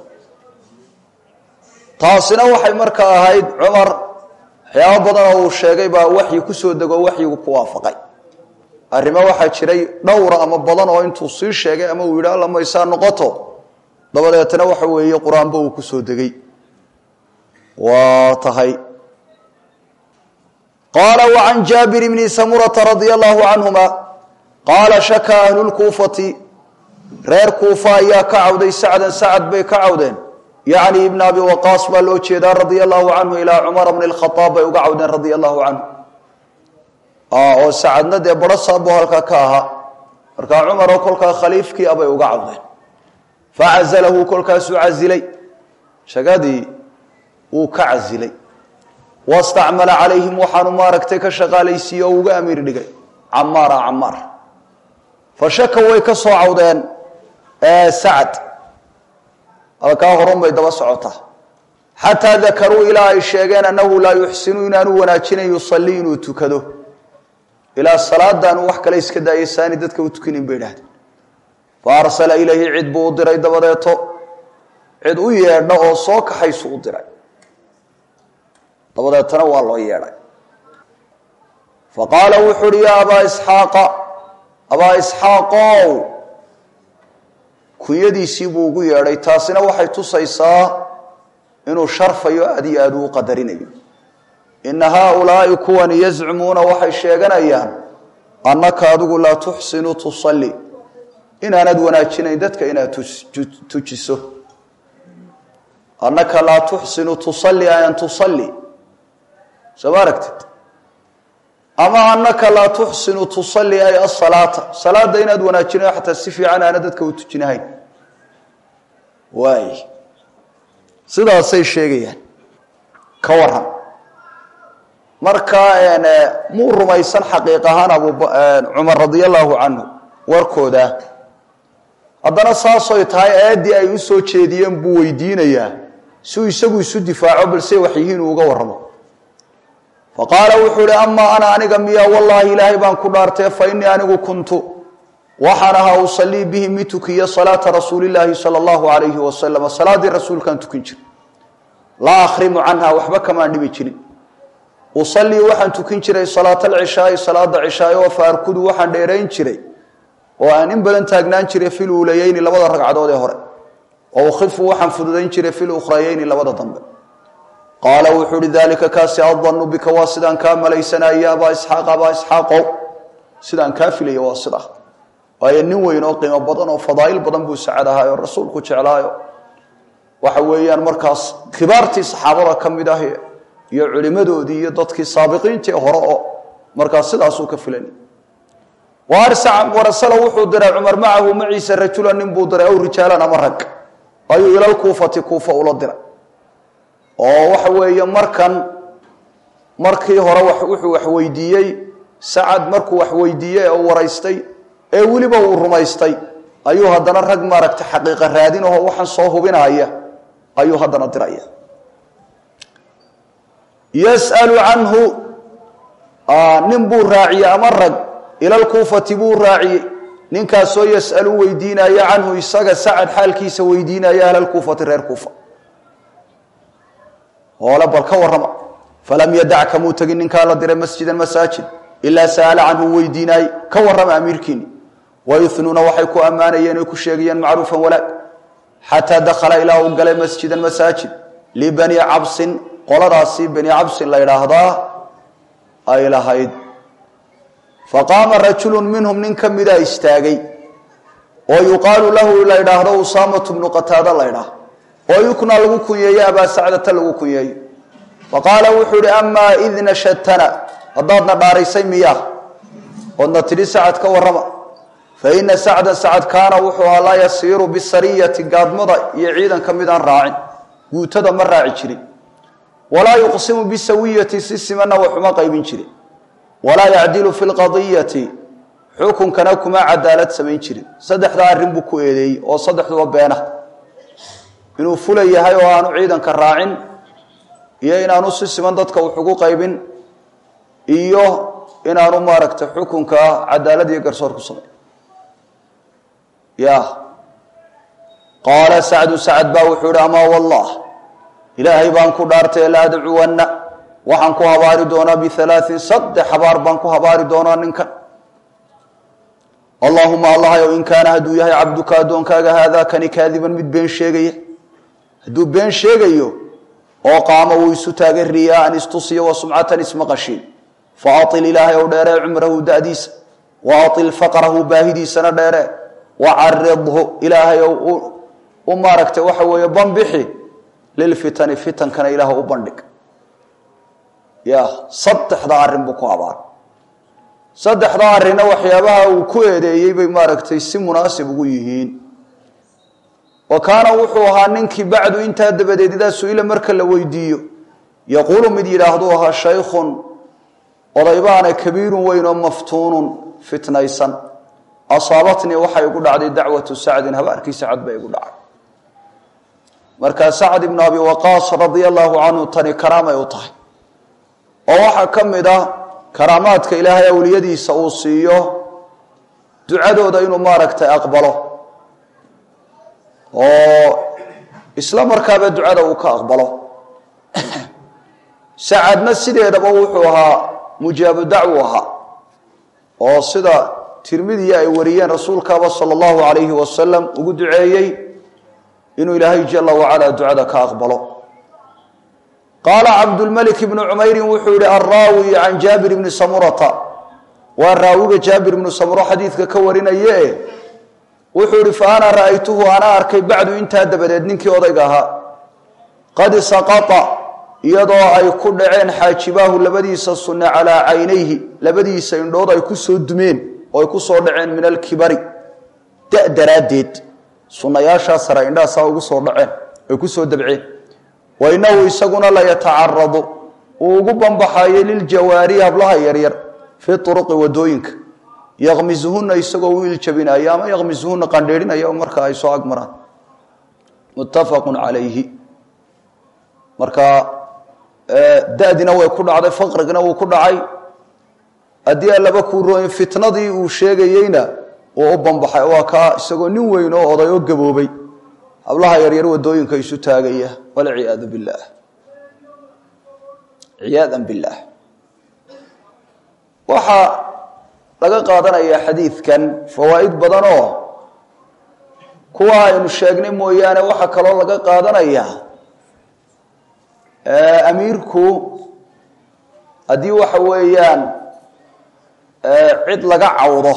taasina waxay markaa ahayd cumar waxyaabo badan oo uu sheegay baa waxyi kusoo dego waxyigu ku waafaqay arrimo waxaa jiray dhowra ama badan oo intuu sii sheegay ama uu yidhi alla maysaa noqoto dabadeetna waxa weeye qur-aanba uu kusoo degay waa tahay qaala wacan jaabir bni samurata radia allahu canhuma qaala shaka ahlulkuufati reer kuufa ayaa ka cawday sacdan sacad bay ka cawdeen yacni ibn abi waqaas baa loo jeedaa radia allahu canhu ilaa cumara bni lkhaaab bay uga cawdeen radia allahu canhu oo sacadna dee baro saabo halkaa ka ahaa markaa cumaroo kolkaa khaliifkii abay uga cawdeen facazalahu kolkaasuu casilay shagadii wuu ka casilay wastacmala calayhim waxaanu maaragtay ka shaqaalaysiiye oo uga amiir dhigay camaara camaar fa shaka way ka soo cawdeen sacad halkaa horun bay daba socotaa xataa dakaruu ilaa ay sheegeen annahu laa yuxsinu inaanu wanaajinayn yusalii inuu tukado ilaa salaadaanu wax kale iska daayay saani dadka u tukinin bay idhahdeen fa arsala ilayhi cid buu u diray dabadeeto cid u yeedha oo soo kaxaysu u diray dabadeetana waa loo yeedhay fa qaala wuxu uhi yaa abaa isxaaqa abaa isxaaqow kunyadiisii buu ugu yeedhay taasina waxay tusaysaa inuu sharfayo aad iyo aad uu qadarinayo ina haaulaai kuwani yazcumuuna waxay sheeganayaan annaka adigu laa tuxsinu tusalli inaanad wanaajinayn dadka inaad tujiso annaka laa tuxsinu tusalli an tusalli soo ma aragtid ama annaka laa tuxsinu tusalli ay asalaata salaada inaad wanaajinayo xataa si fiican aana dadka u tujinahayn waay sidaasay sheegayaan ka waran marka muu rumaysan xaqiiq ahaan abcumar radia allahu canhu warkooda haddana saasoy tahay aayaddii ay u soo jeediyeen buu weydiinayaa siuu isagu isu difaaco balse waxyihiin uu uga warramo fa qaala wuxuu ihi amaa ana aniga miya wallaahi ilaahay baan ku dhaartee fa innii anigu kuntu waxaan ahaa usallii bihi mid tukiya salaata rasuulillaahi sala allahu alayhi wasalam salaaddii rasuulkaan tukin jira laa akhrimu canha waxba kamaan dhibi jirin usallii waxaan tukin jiray salaata alcishaai salaada cishaay oo fa arkudu waxaan dheerayn jiray oo aan in badan taagnaan jiray fil uulayeyni labada ragcadood ee hore oo ukhifu waxaan fududayn jiray fil ukhrayeyni labada dambe qaala wuxuu uhi dalika kaasi adanu bika waa sidaan kaa malaysanaya abaa isxaaq abaa isxaaqow sidaan kaa filaya waa sidaa waayo nin weyn oo qiimo badan oo fadaa'il badan buu sacad ahaayo rasuulku jeclaayo waxa weeyaan markaas kibaartii saxaabada ka mid ah iyo culimadoodii iyo dadkii saabiqiintii hore oo markaas sidaasuu ka filanay warasala wuxuu diray cumar macahu maciisa rajulan nin buu diray aw rijaalan ama rag ayuu ilalkuufati kuufa ula diray oo waxa weeye markan markii hore wuxuu wax weydiiyey sacad markuu wax weydiiyey ee u waraystay ee weliba uu rumaystay ayuu haddana rag maaragtay xaqiiqa raadin aho waxaan soo hubinaya ayuu haddana diraya yas'alu canhu nin buu raaciyey ama rag ilalkuufati buu raaciyey ninkaasoo yas'alu weydiinaya canhu isaga sacad xaalkiisa weydiinaya ahlalkuufati reer kuufa hoole bal ka warrama falam yadac kamuu tegin ninkaa la diray masjidan masaajid ilaa sa'ala canhu weydiinaayey ka warrama amiirkiini wayunuuna waxay ku ammaanayeen oy ku sheegayeen macruufan walaag xataa dakhala ilaa uu galay masjidan masaajid libani cabsin qoladaasi bani cabsin la ydhaahdaa ay lahayd faqaama rajulun minhum nin ka midaa istaagay oo yuqaalu lahu la ydhaahdo usaamatu bnu qataada la ydhaah oo yukna lagu kunyeeyo abaa sacdata lagu kunyeeyo faqaala wuxuu ihi amaa id nashadtana haddaadna dhaaraysay miyaa oodna tidhi sacad ka warrama fa ina sacdan sacad kaana wuxuu ahaa laa yasiiru bisariyati gaadmada iyo ciidanka midaan raacin guutada ma raaci jirin walaa yuqsimu bisawiyati si simanna waxuma qaybin jirin walaa yacdilu fi lqadiyati xukunkana kuma cadaalad samayn jirin saddexdaa arrin buu ku eedeeyey oo saddexduba beena inuu fula yahay oo aanu ciidanka raacin iyo inaanu si siman dadka wax ugu qaybin iyo inaanu maaragtay xukunka cadaalad iyo garsoor ku samayn ya qaala sacdu sacad baa wuxuu ihi amaa wallah ilaahay baan ku dhaartay la adcuwanna waxaan ku habaari doonaa bialaain saddex habaar baan ku habaari doonaa ninkan allaahuma allahayow in kaana hadduu yahay cabduka addoonkaaga haadaa kani kaadiban mid been sheegaya hadduu been sheegayo oo qaama wuu isu taagay riyaaan istusiya wa sumcatan ismaqashiin fa ail ilaahay ow dheeree cumrahu da'diisa wa ail faqrahu baahidiisana dheeree wa caridhu ilaahay ow u maaragtay waxa weeye banbixi lilfitani fitankana ilaah u bandhig ya saddexda arrin buu ku habaar saddexda arrinna waxyaabaha uu ku eedeeyey bay maaragtay si munaasib ugu yihiin wa kaana wuxuu ahaa ninkii bacdu intaa dabadeed idaa su-ila marka la weydiiyo yaquulu mid yidhaahduu ahaa shaykhun odaybaana kabiirun weyn oo maftuunun fitnaysan asaabatnii waxay igu dhacday dacwatu sacdin habaarkii sacad bay igu dhacay markaa sacd ibnu abi waqaas radia allaahu canhu tani karaamay u tahay oo waxaa ka mid ah karaamaadka ilaahay awliyadiisa uu siiyo ducadooda inuu maaragtay aqbalo oo isla markaaba ducada uu ka aqbalo sacadna sideedaba wuxuu ahaa mujaabu dacwu ahaa oo sida tirmidiya ay wariyeen rasuulkaaba sala allahu calayhi wasalam ugu duceeyey inuu ilaahay jala wacala ducada ka aqbalo qaala cabdulmalik ibnu cumayrin wuxuu yihi alraawi can jaabir ibni samurata waa raawiga jaabir ibnu samuro xadiidka ka warinaye wuxuu yihi fa ana ra'aytuhu anaa arkay bacdu intaa dabadeed ninkii odayga ahaa qad saqata iyadoo ay ku dhaceen xaajibaahu labadiisa sunne calaa caynayhi labadiisa indhood ay ku soo dumeen oo ay ku soo dhaceen min alkibari da daraaddeed sunnayaashaa sare indhahaasaa ugu soo dhaceen ay ku soo dabceen wa innahu isaguna la yatacaradu uu ugu bambaxaayay liljawaari hablaha yaryar fii turuqi wadooyinka yaqmisuhuna isagoo u iljabinaya ama yaqmisuhuna qandheerinaya marka ay soo agmaraan muttafaqun calayhi marka dadina way ku dhacday faqrigina wuu ku dhacay haddii allaba kuu rooyin fitnadii uu sheegayeyna uu u bambaxay waa kaa isagoo nin weyn oo oday oo gaboobay hablaha yaryar wadooyinka isu taagaya walciyaadu billaah ciyaadan billaah waxaa laga qaadanayaa xadiidkan fawaa'id badan oo kuwa aynu sheegnay mooyaane waxaa kaloo laga qaadanayaa amiirku haddii waxa weeyaan cid laga cawdo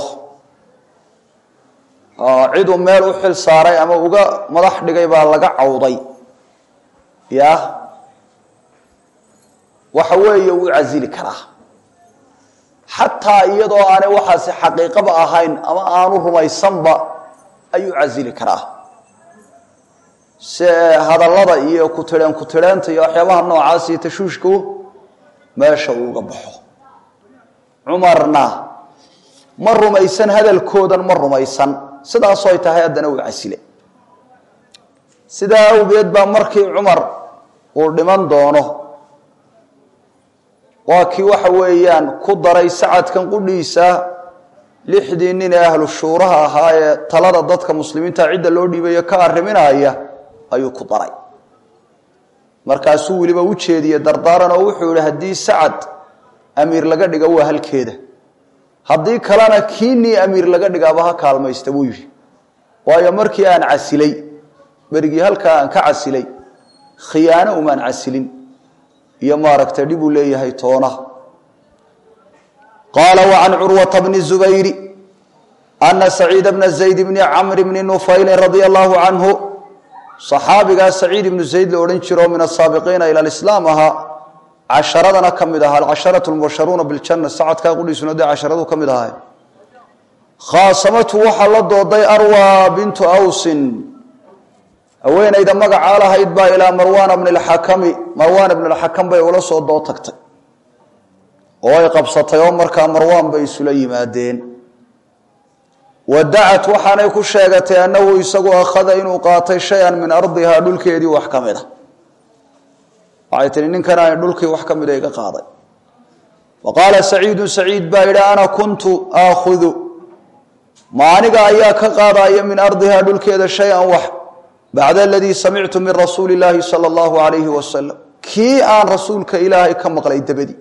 ciduu meel u xil saaray ama uga madax dhigay baa laga cawday ya waxa weeye wuu casili karaa xataa iyadoo aanay waxaasi xaqiiqaba ahayn ama aanu rumaysanba ayuu casili karaa se hadallada iyo kutireen kutireenta iyo waxyaabaha noocaas iyo tashuushku meesha uuga baxo cumarna ma rumaysan hadalkoodan ma rumaysan sidaasoo ay tahay haddana uu casile sidaa awgeed baa markii cumar uu dhiman doono waa kii waxa weeyaan ku daray sacadkan qudhiisa lixdii nin ee ahlu shuuraha ahaa ee talada dadka muslimiinta cidda loo dhiibayo ka arriminaya ayuu ku daray markaasuu weliba u jeediyey dardaaran oo wuxuu yihi haddii sacad amiir laga dhiga waa halkeeda haddii kalena kiinii amiir laga dhigaaba ha kaalmaysta buu yidhi waayo markii aan casilay berigii halkaa aan ka casilay khiyaano umaan casilin iyo maaragtay dhib uu leeyahay toona qaala wacan curwata bni zubayri ana saciida bna zayd bni camr bni nufaylin radia allahu canhu صaxaabigaa saciid ibnu zayd la odhan jiro min asaabiqiina ila lislaam ahaa casharadana ka mid ahaa alcasharatu lmubasharuuna biljana sacadkaa qudhiisuna dee casharadu ka mid ahay khaasamatu waxaa la dooday arwa bintu awsin haweenayda magacaa lahayd baa ilaa marwaana bni lxakami marwaan ibn lxakam bay ula soo doo tagtay oo ay qabsatay oo markaa marwaan bay isula yimaadeen wadacat waxaanay ku sheegatay annahu isagu akhada inuu qaatay shay-an min ardihaa dhulkeedii wax ka mid a waxay tihi ninkan aan dhulkii wax ka mida iga qaaday wa qaala saciidu saciid baa yidhi ana kuntu aakhudu ma aniga ayaa ka qaadaya min ardihaa dhulkeeda shay-an wax bacda aladii samictu min rasuuli illaahi sala allahu alayhi wasalam kii aan rasuulka ilaahay ka maqlay dabadii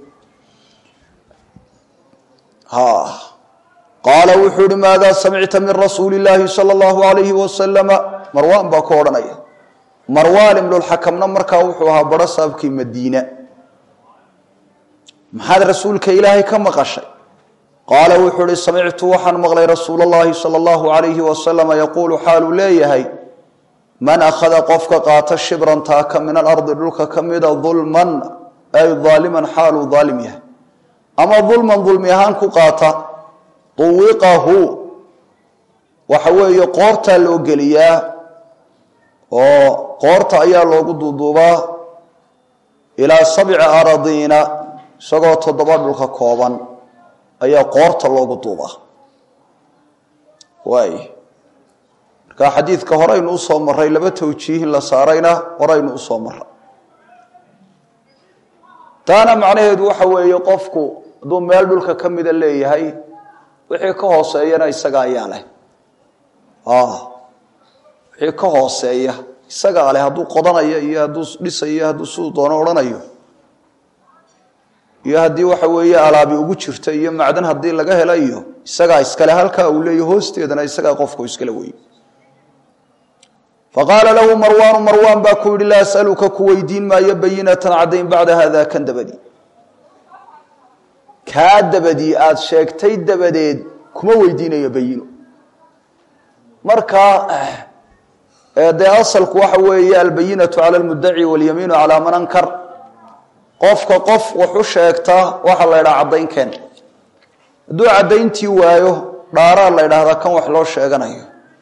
qaala wuxuu ihi maadaa samicta min rasuuli illaahi sala allahu alayhi wasalama marwaan baa ku odhanaya marwaan ibnulxakamna markaa wuxuu ahaa baro saabkii madiina maxaad rasuulka ilaahay ka maqashay qaala wuxuu ihi samictu waxaan maqlay rasuul allahi sala allahu alayhi wasalama yaquulu xaaluu leeyahay man akhada qofka qaata shibran taaka min alardi dhulka ka mida dulman ay daaliman xaaluu daalim yahay ama dulman dulmi ahaan ku qaata duwiqahu waxa weeye qoortaa loo geliyaa oo qoorta ayaa loogu duuduubaa ilaa sabci aradiina isagoo toddoba dhulka kooban ayaa qoorta loogu duubaa waay marka xadiidka horeynu usoo maray laba tawjiihin la saarayna horeynu usoo maray taana macnaheedu waxa weeye qofku hadduu meel dhulka ka mida leeyahay wixii ka hooseeyana isaga ayaa leh wixii ka hooseeya isagaa leh hadduu qodanayo iyo hadduu dhisayo hadduu siduu doono odhanayo iyo haddii waxa weeye alaabi ugu jirta iyo macdan haddii laga hela iyo isagaa iskale halkaa uu leeya hoosteedana isagaa qofku iskale wey faqaala lahu marwaanu marwaan baa ku yihi laa asaluka ku weydiin maayo bayinatan caddayn bacda hada kan dabadii kaa dabadii aada sheegtay dabadeed kuma weydiinayo bayino marka dee asalku waxa weeye albayinatu cala lmudaci walyamiinu calaa man ankar qofka qof waxu sheegtaa waxaa la ydhaha caddaynkeen hadduu caddayntii waayo dhaaraa la ydhaahdaa kan wax loo sheeganayo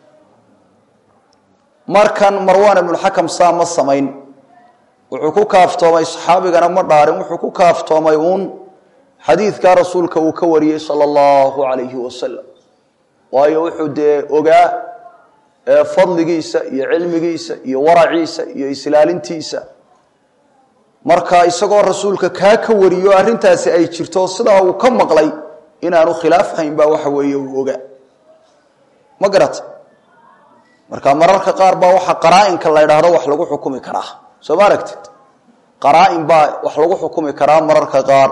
markan marwaan ibnulxakam saa ma samayn wuxuu ku kaaftoomay saxaabigana ma dhaarin wuxuu ku kaaftoomay uun xadiidkaa rasuulka uu ka wariyey sala allahu calayhi wasalam waayo wuxuu dee ogaa fadligiisa iyo cilmigiisa iyo waraciisa iyo islaalintiisa marka isagoo rasuulka kaa ka wariyo arrintaasi ay jirto sidaa uu ka maqlay inaanu khilaaf hayn baa waxa weeye uu ogaa ma garata marka mararka qaar baa waxa qaraa-inka la ydhaahdo wax lagu xukumi karaa soo ma aragtid qaraa-in baa wax lagu xukumi karaa mararka qaar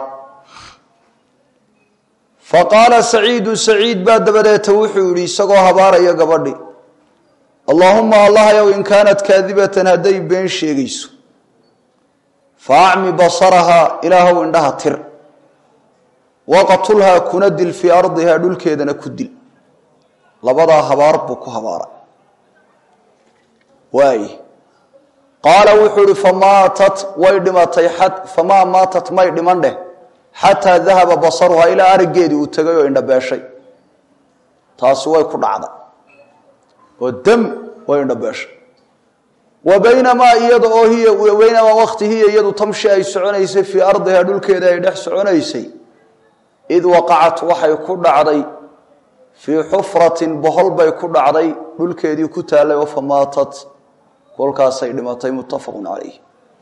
fa qaala saciidu saciid baa dabadeeta wuxuu yidhi isagoo habaaraya gabadhi allaahuma allahyow in kaanat kaadibatan hadday been sheegayso fa acmi basarahaa ilaahow indhaha tir waqtulhaa kuna dil fii ardihaa dhulkeedana ku dil labadaa habaar buu ku habaaray waay qaala wuxuu ihi famaatat way dhimatay famaa maatat may dhiman dheh xataa dahaba basaruhaa ilaa araggeedii uu tegay oo indhabeeshay taasi way ku dhacday oo dam way indhabeeshay wa baynamaa iyada oo hiya baynamaa wakti hiya iyadu tamshi ay soconaysay fii ardihaa dhulkeeda ay dhex soconaysay id waqacat waxay ku dhacday fii xufratin bohol bay ku dhacday dhulkeedii ku taallay oo famaatat kolkaasay dhimatay muttafaqun calayh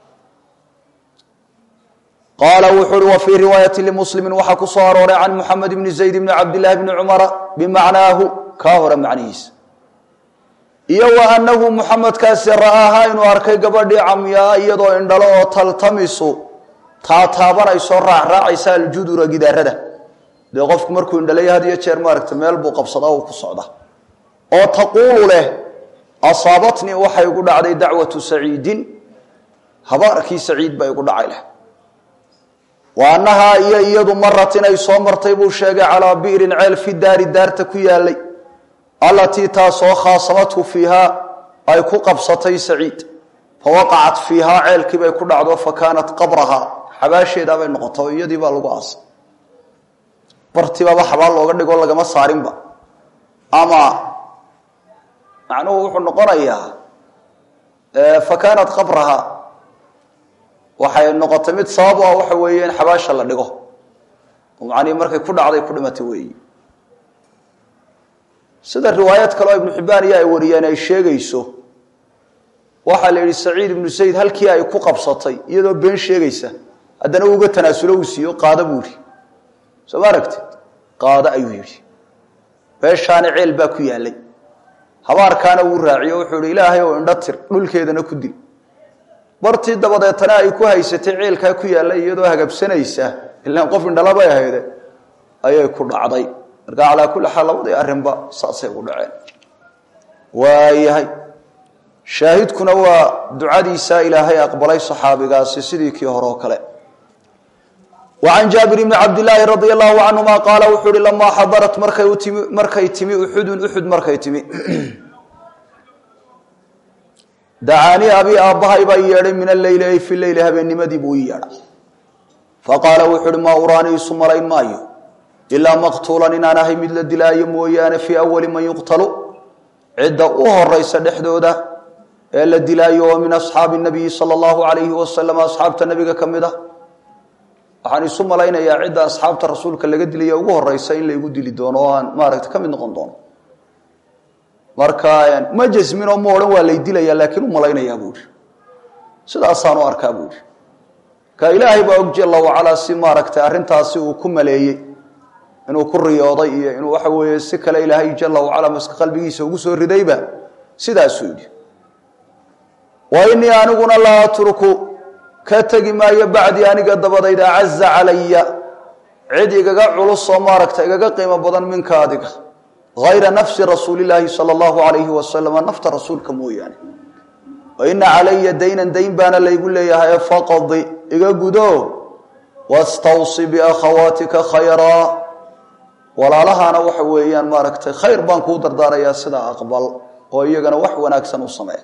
qaala wuxuu uhi wa fii riwaayati limuslimi waxaa ku soo arooray can muxamed bni zayd bni cabdillahi bni cumara bimacnaahu kaa hore macnihiisa iyo wa annahu muxamedkaasi ra'aahaa inuu arkay gabadhii camyaa iyadoo indhalo oo taltamisu taataabanayso raacraacaysa aljudura gidaarada dee qofku markuu indhalaya had iyo jeer maaragta meel buu qabsadaa uu ku socda oo taquulu leh asaabatnii waxay igu dhacday dacwatu saciidin habaarkii saciid baa igu dhacay leh wa annahaa iyo iyadu marat inay soo martay buu sheegay calaa bi'rin ceel fi daari daarta ku yaalay allatii taasoo khaasamathu fiihaa ay ku qabsatay saciid fa waqacat fiihaa ceelkii bay ku dhacdo fa kaanat qabrahaa xabaasheedaabay noqota oo iyadii baa lagu aasay bartibaaba xabaal looga dhigo lagama saarinba ama macnuhu wuxuu noqonayaa fa kaanat qabrahaa waxay noqotay mid sabab u ah waxa weeye in xabaasha la dhigo oo macnihii markay ku dhacday ku dhimatay weeyi sida riwaayad kaleo ibnu xibbaan iyo ay wariyeen ay sheegayso waxaa la yidhi saciid ibnu sayd halkii ay ku qabsatay iyadoo been sheegaysa haddana uga tanaasulo uu siiyo qaado buu yidhi soo ma aragtid qaado ayuu yidhi meeshaana ceel baa ku yaallay habaarkaana wuu raaciyo wuxuu yihi ilaahay ou indho tir dhulkeedana ku dil bartii dabadeetana ay ku haysatay ceelkaa ku yaallay iyadoo hagabsanaysa ilaan qof indhalabay ahayde ayay ku dhacday marka calaa kulli xaal labadii arrinba saasay ugu dhaceen waayahay shaahidkuna waa ducadiisa ilaahay aqbalay saxaabigaasi sidii kii hore oo kale wa can jaabir bni cabdilaahi radia allahu canhuma qaala wuxuu uhi lamaa xadarat markay utimi markay timi uxudun uxud markay timi dacaanii abii aabbahay baa i yeedhay min alleyli ay fi leyli habeennimadii buu ii yeedhay faqaala wuxuu uhi maa uraanii isu malayn maayo ilaa maqtuulan inaan ahay mid la dilaayo mooyaane fii awali man yuqtalu cidda u horaysa dhexdooda ee la dilaayo oo min asxaabi nabiyi sala allahu calayhi wasalam asxaabta nebiga ka mid ah waxaan isu malaynayaa cidda asxaabta rasuulka laga dilaya ugu horeysa in laygu dili doono oo aan maaragta ka mid noqon doono marka ma jasmin oo ma odhan waa lay dilaya laakiin u malaynayaa buu ihi sidaasaan u arkaa buu ihi ka ilaahay baa og jalla wacalaa si maaragtay arrintaasi uu ku maleeyey inuu ku riyooday iyo inuu waxa weeye si kale ilaahay jalla wacalaa maska qalbigiisa ugu soo ridayba sidaasuu yidhi wa inii aniguna laa atruku ka tegi maayo bacdii aniga dabadayda acaza calaya cid igaga culus oo maaragta igaga qiimo badan minka adiga hayra nafsi rasuulilaahi sala allahu alayhi wasalama nafta rasuulka mooyaane wa ina calaya daynan dayn baana laygu leeyahay faqadi iga gudo wastawsi biakhawaatika khayraa walaalahaana waxa weeyaan maaragtay khayr baan kuu dardaarayaa sidaa aqbal oo iyagana wax wanaagsan u samee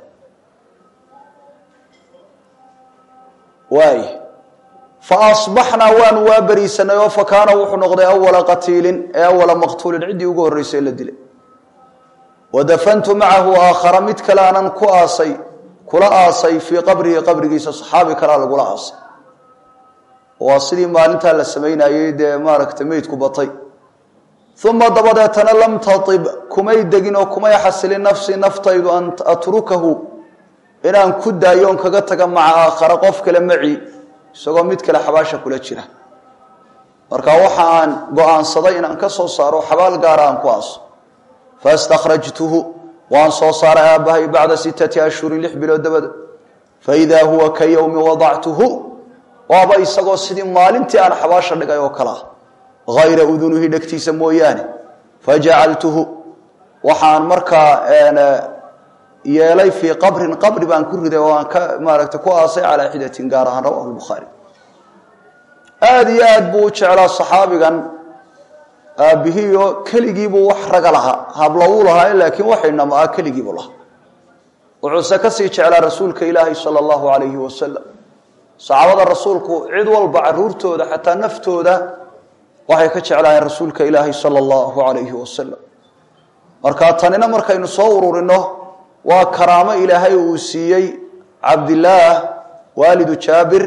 waay fa asbaxnaa waanu waa beriisanay oo fa kaana wuxuu noqday awala qatiilin ee awala maqtuulin ciddii ugu horreysay la dilay wa dafantu macahu aakhara mid kale aanan ku aasay kula aasay fii qabrihi qabrigiisa saxaabi kalea lagula aasay waa sidii maalintaa la samaynayey dee maaragtay meydku batay uma dabadeetana lam taib kumay degin oo kumay xasilin nafsii naftaydu an atrukahu inaan ku daayo on kaga taga maca aakhara qof kale maci isagoo mid kale xabaasha kula jira marka waxa aan go-aansaday inaan ka soo saaro xabaal gaara aan ku aaso faistakhrajtuhu waan soo saaray aabbahay bacda sittati ashhurin lix bilood dabada faidaa huwa ka yowmi wadactuhu waaba isagoo sidii maalintii aan xabaasha dhigay oo kale ah hayra udunuhi dhegtiisa mooyaane fajacaltuhu waxaan markaa yeelay fii qabrin qabri baan ku riday oo aan ka maaragtay ku aasay calaa xidatin gaar ahaan rawahu lbukhaari aada iyo aad buu u jeclaa saxaabigan aabbihiioo keligiibuu wax raga lahaa habla uu lahaa laakiin waxaynama ah keligiibuu lahaa wuxuuse kasii jeclaa rasuulka ilaahi sala allahu alayhi wasalam saxaabada rasuulku cid walba caruurtooda xataa naftooda waxay ka jeclaayeen rasuulka ilaahi sala allahu alayhi wasalam marka tanina markaynu soo ururino waa karaamo ilaahay uu siiyey cabdillaah waalidu jaabir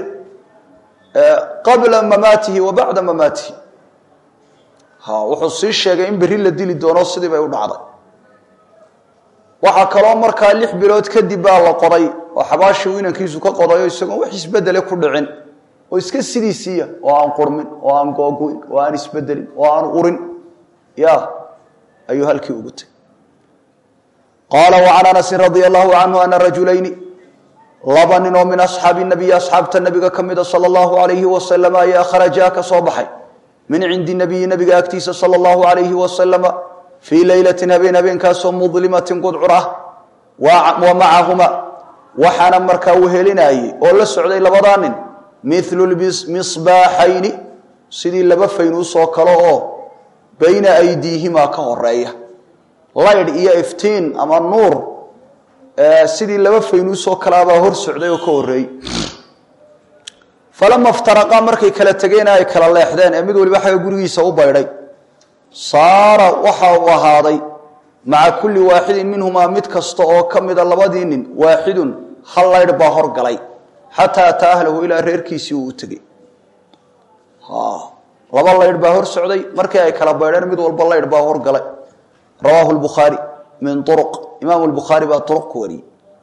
qabla mamaatihi wa bacda mamaatihi ha wuxuu sii sheegay in berri la dili doono sidii bay u dhacday waxaa kaloo markaa lix bilood kadib baa la qoday oo xabaashii uu inankiisu ka qodayo isagoon wax isbedele ku dhicin oo iska sidiisiiya oo aan qurmin oo aan googoyn oo aan isbedelin oo aan urin ya ayuu halkii ugu tegay qaala وcan anasi radi allahu canhu ana rajulayni laba nin oo min asxaabi nabiyi asxaabta nabiga ka mida salى اllahu alayhi wasalam ayaa kharajaa ka soo baxay min cindi nabiyi nabiga agtiisa salى اllahu alayhi wasalama fii leylatin habeen habeenkaasoo mudlimatin qudcur ah wa macahuma waxaana markaa wehelinayey oo la socday labadaa nin milu misbaaxayni sidii laba faynuusoo kale oo bayna aydiihimaa ka horeeya laydh iyo iftiin ama nuur sidii laba faynuusoo kaleabaa hor socday oo ka horreeyey falama iftaraqaa markay kala tegeen ay kala leexdeen ee mid waliba xagga gurigiisa u baydhay saara waxa uu ahaaday maca kulli waaxidin minhumaa mid kasta oo ka mida labadii nin waaxidun hal laydh baa horgalay xataa ataa ahlahu ilaa reerkiisii uu u tegey laba laydh baa hor socday markii ay kala baydheen mid walba laydh baa horgalay rawaahu lbukhaari min uruq imaamu lbukhaari baa uruq ku wariyey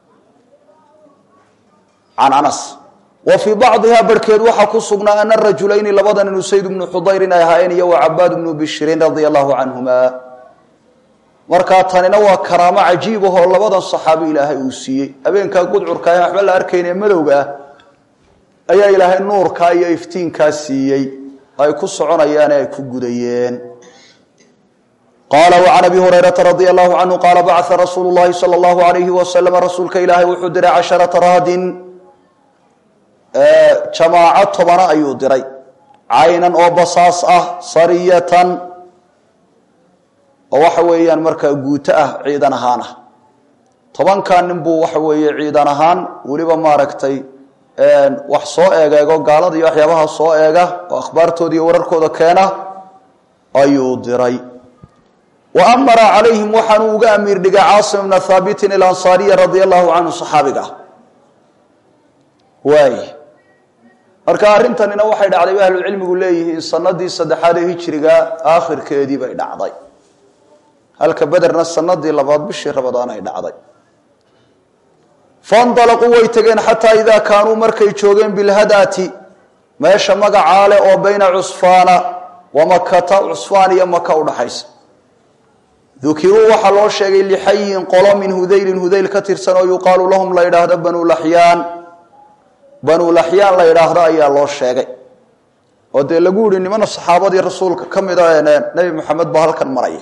can anas wa fii bacdiha barhkeed waxaa ku sugnaa ana rajulayni labadan inu sayd bnu xudayrin ay ahaayeen iyo wa cabaad bnu bishrin radia allahu canhuma markaa tanina waa karaamo cajiib ahoo labadan saxaabi ilaahay uu siiyey habeenkaa gudcurka aan waxba la arkayn ee madowga ah ayaa ilaahay nuurkaa iyo iftiinkaa siiyey ay ku soconayaan ee ay ku gudayeen qaala وcan abi hurayraa radia allahu canhu qaala bacaa rasuulu llahi salى اllahu alayhi wasalam rasuulka ilaahay wuxuu diray casharata raadin jamaaco tobana ayuu diray caynan oo basaas ah sariyatan oo waxa weeyaan markaa guuto ah ciidan ahaan ah tobankaa nin buu waxa weeye ciidan ahaan weliba maaragtay wax soo eegeego gaalada iyo waxyaabaha soo eega oo akhbaartooda iyo wararkooda keena ayuu diray wa amara calayhim waxaanuu uga amiir dhigay caasim bna haabitin ilansaariya radia allahu canhu saxaabiga ah waay marka arrintanina waxay dhacday ba ahlucilmigu leeyihiin sanadii saddexaad ee hijiriga aakhirkeedii bay dhacday halka bederna sanadii labaad bishii rabadaan ay dhacday faindalaquu way tegeen xataa idaa kaanuu markay joogeen bilhadaati meesha magacaa leh oo bayna cusfaana wa makata cusfaan iyo maka udhaxaysa dukiruu waxaa loo sheegay lixayin qolo min hudaylin hudayl ka tirsan oo yuqaalu lahum la yidhaahdo banuu laxyaan banuu laxyaan la yidhaahdo ayaa loo sheegay oo dee lagu yihi nimana saxaabadii rasuulka ka mida nebi moxamed baa halkan maraya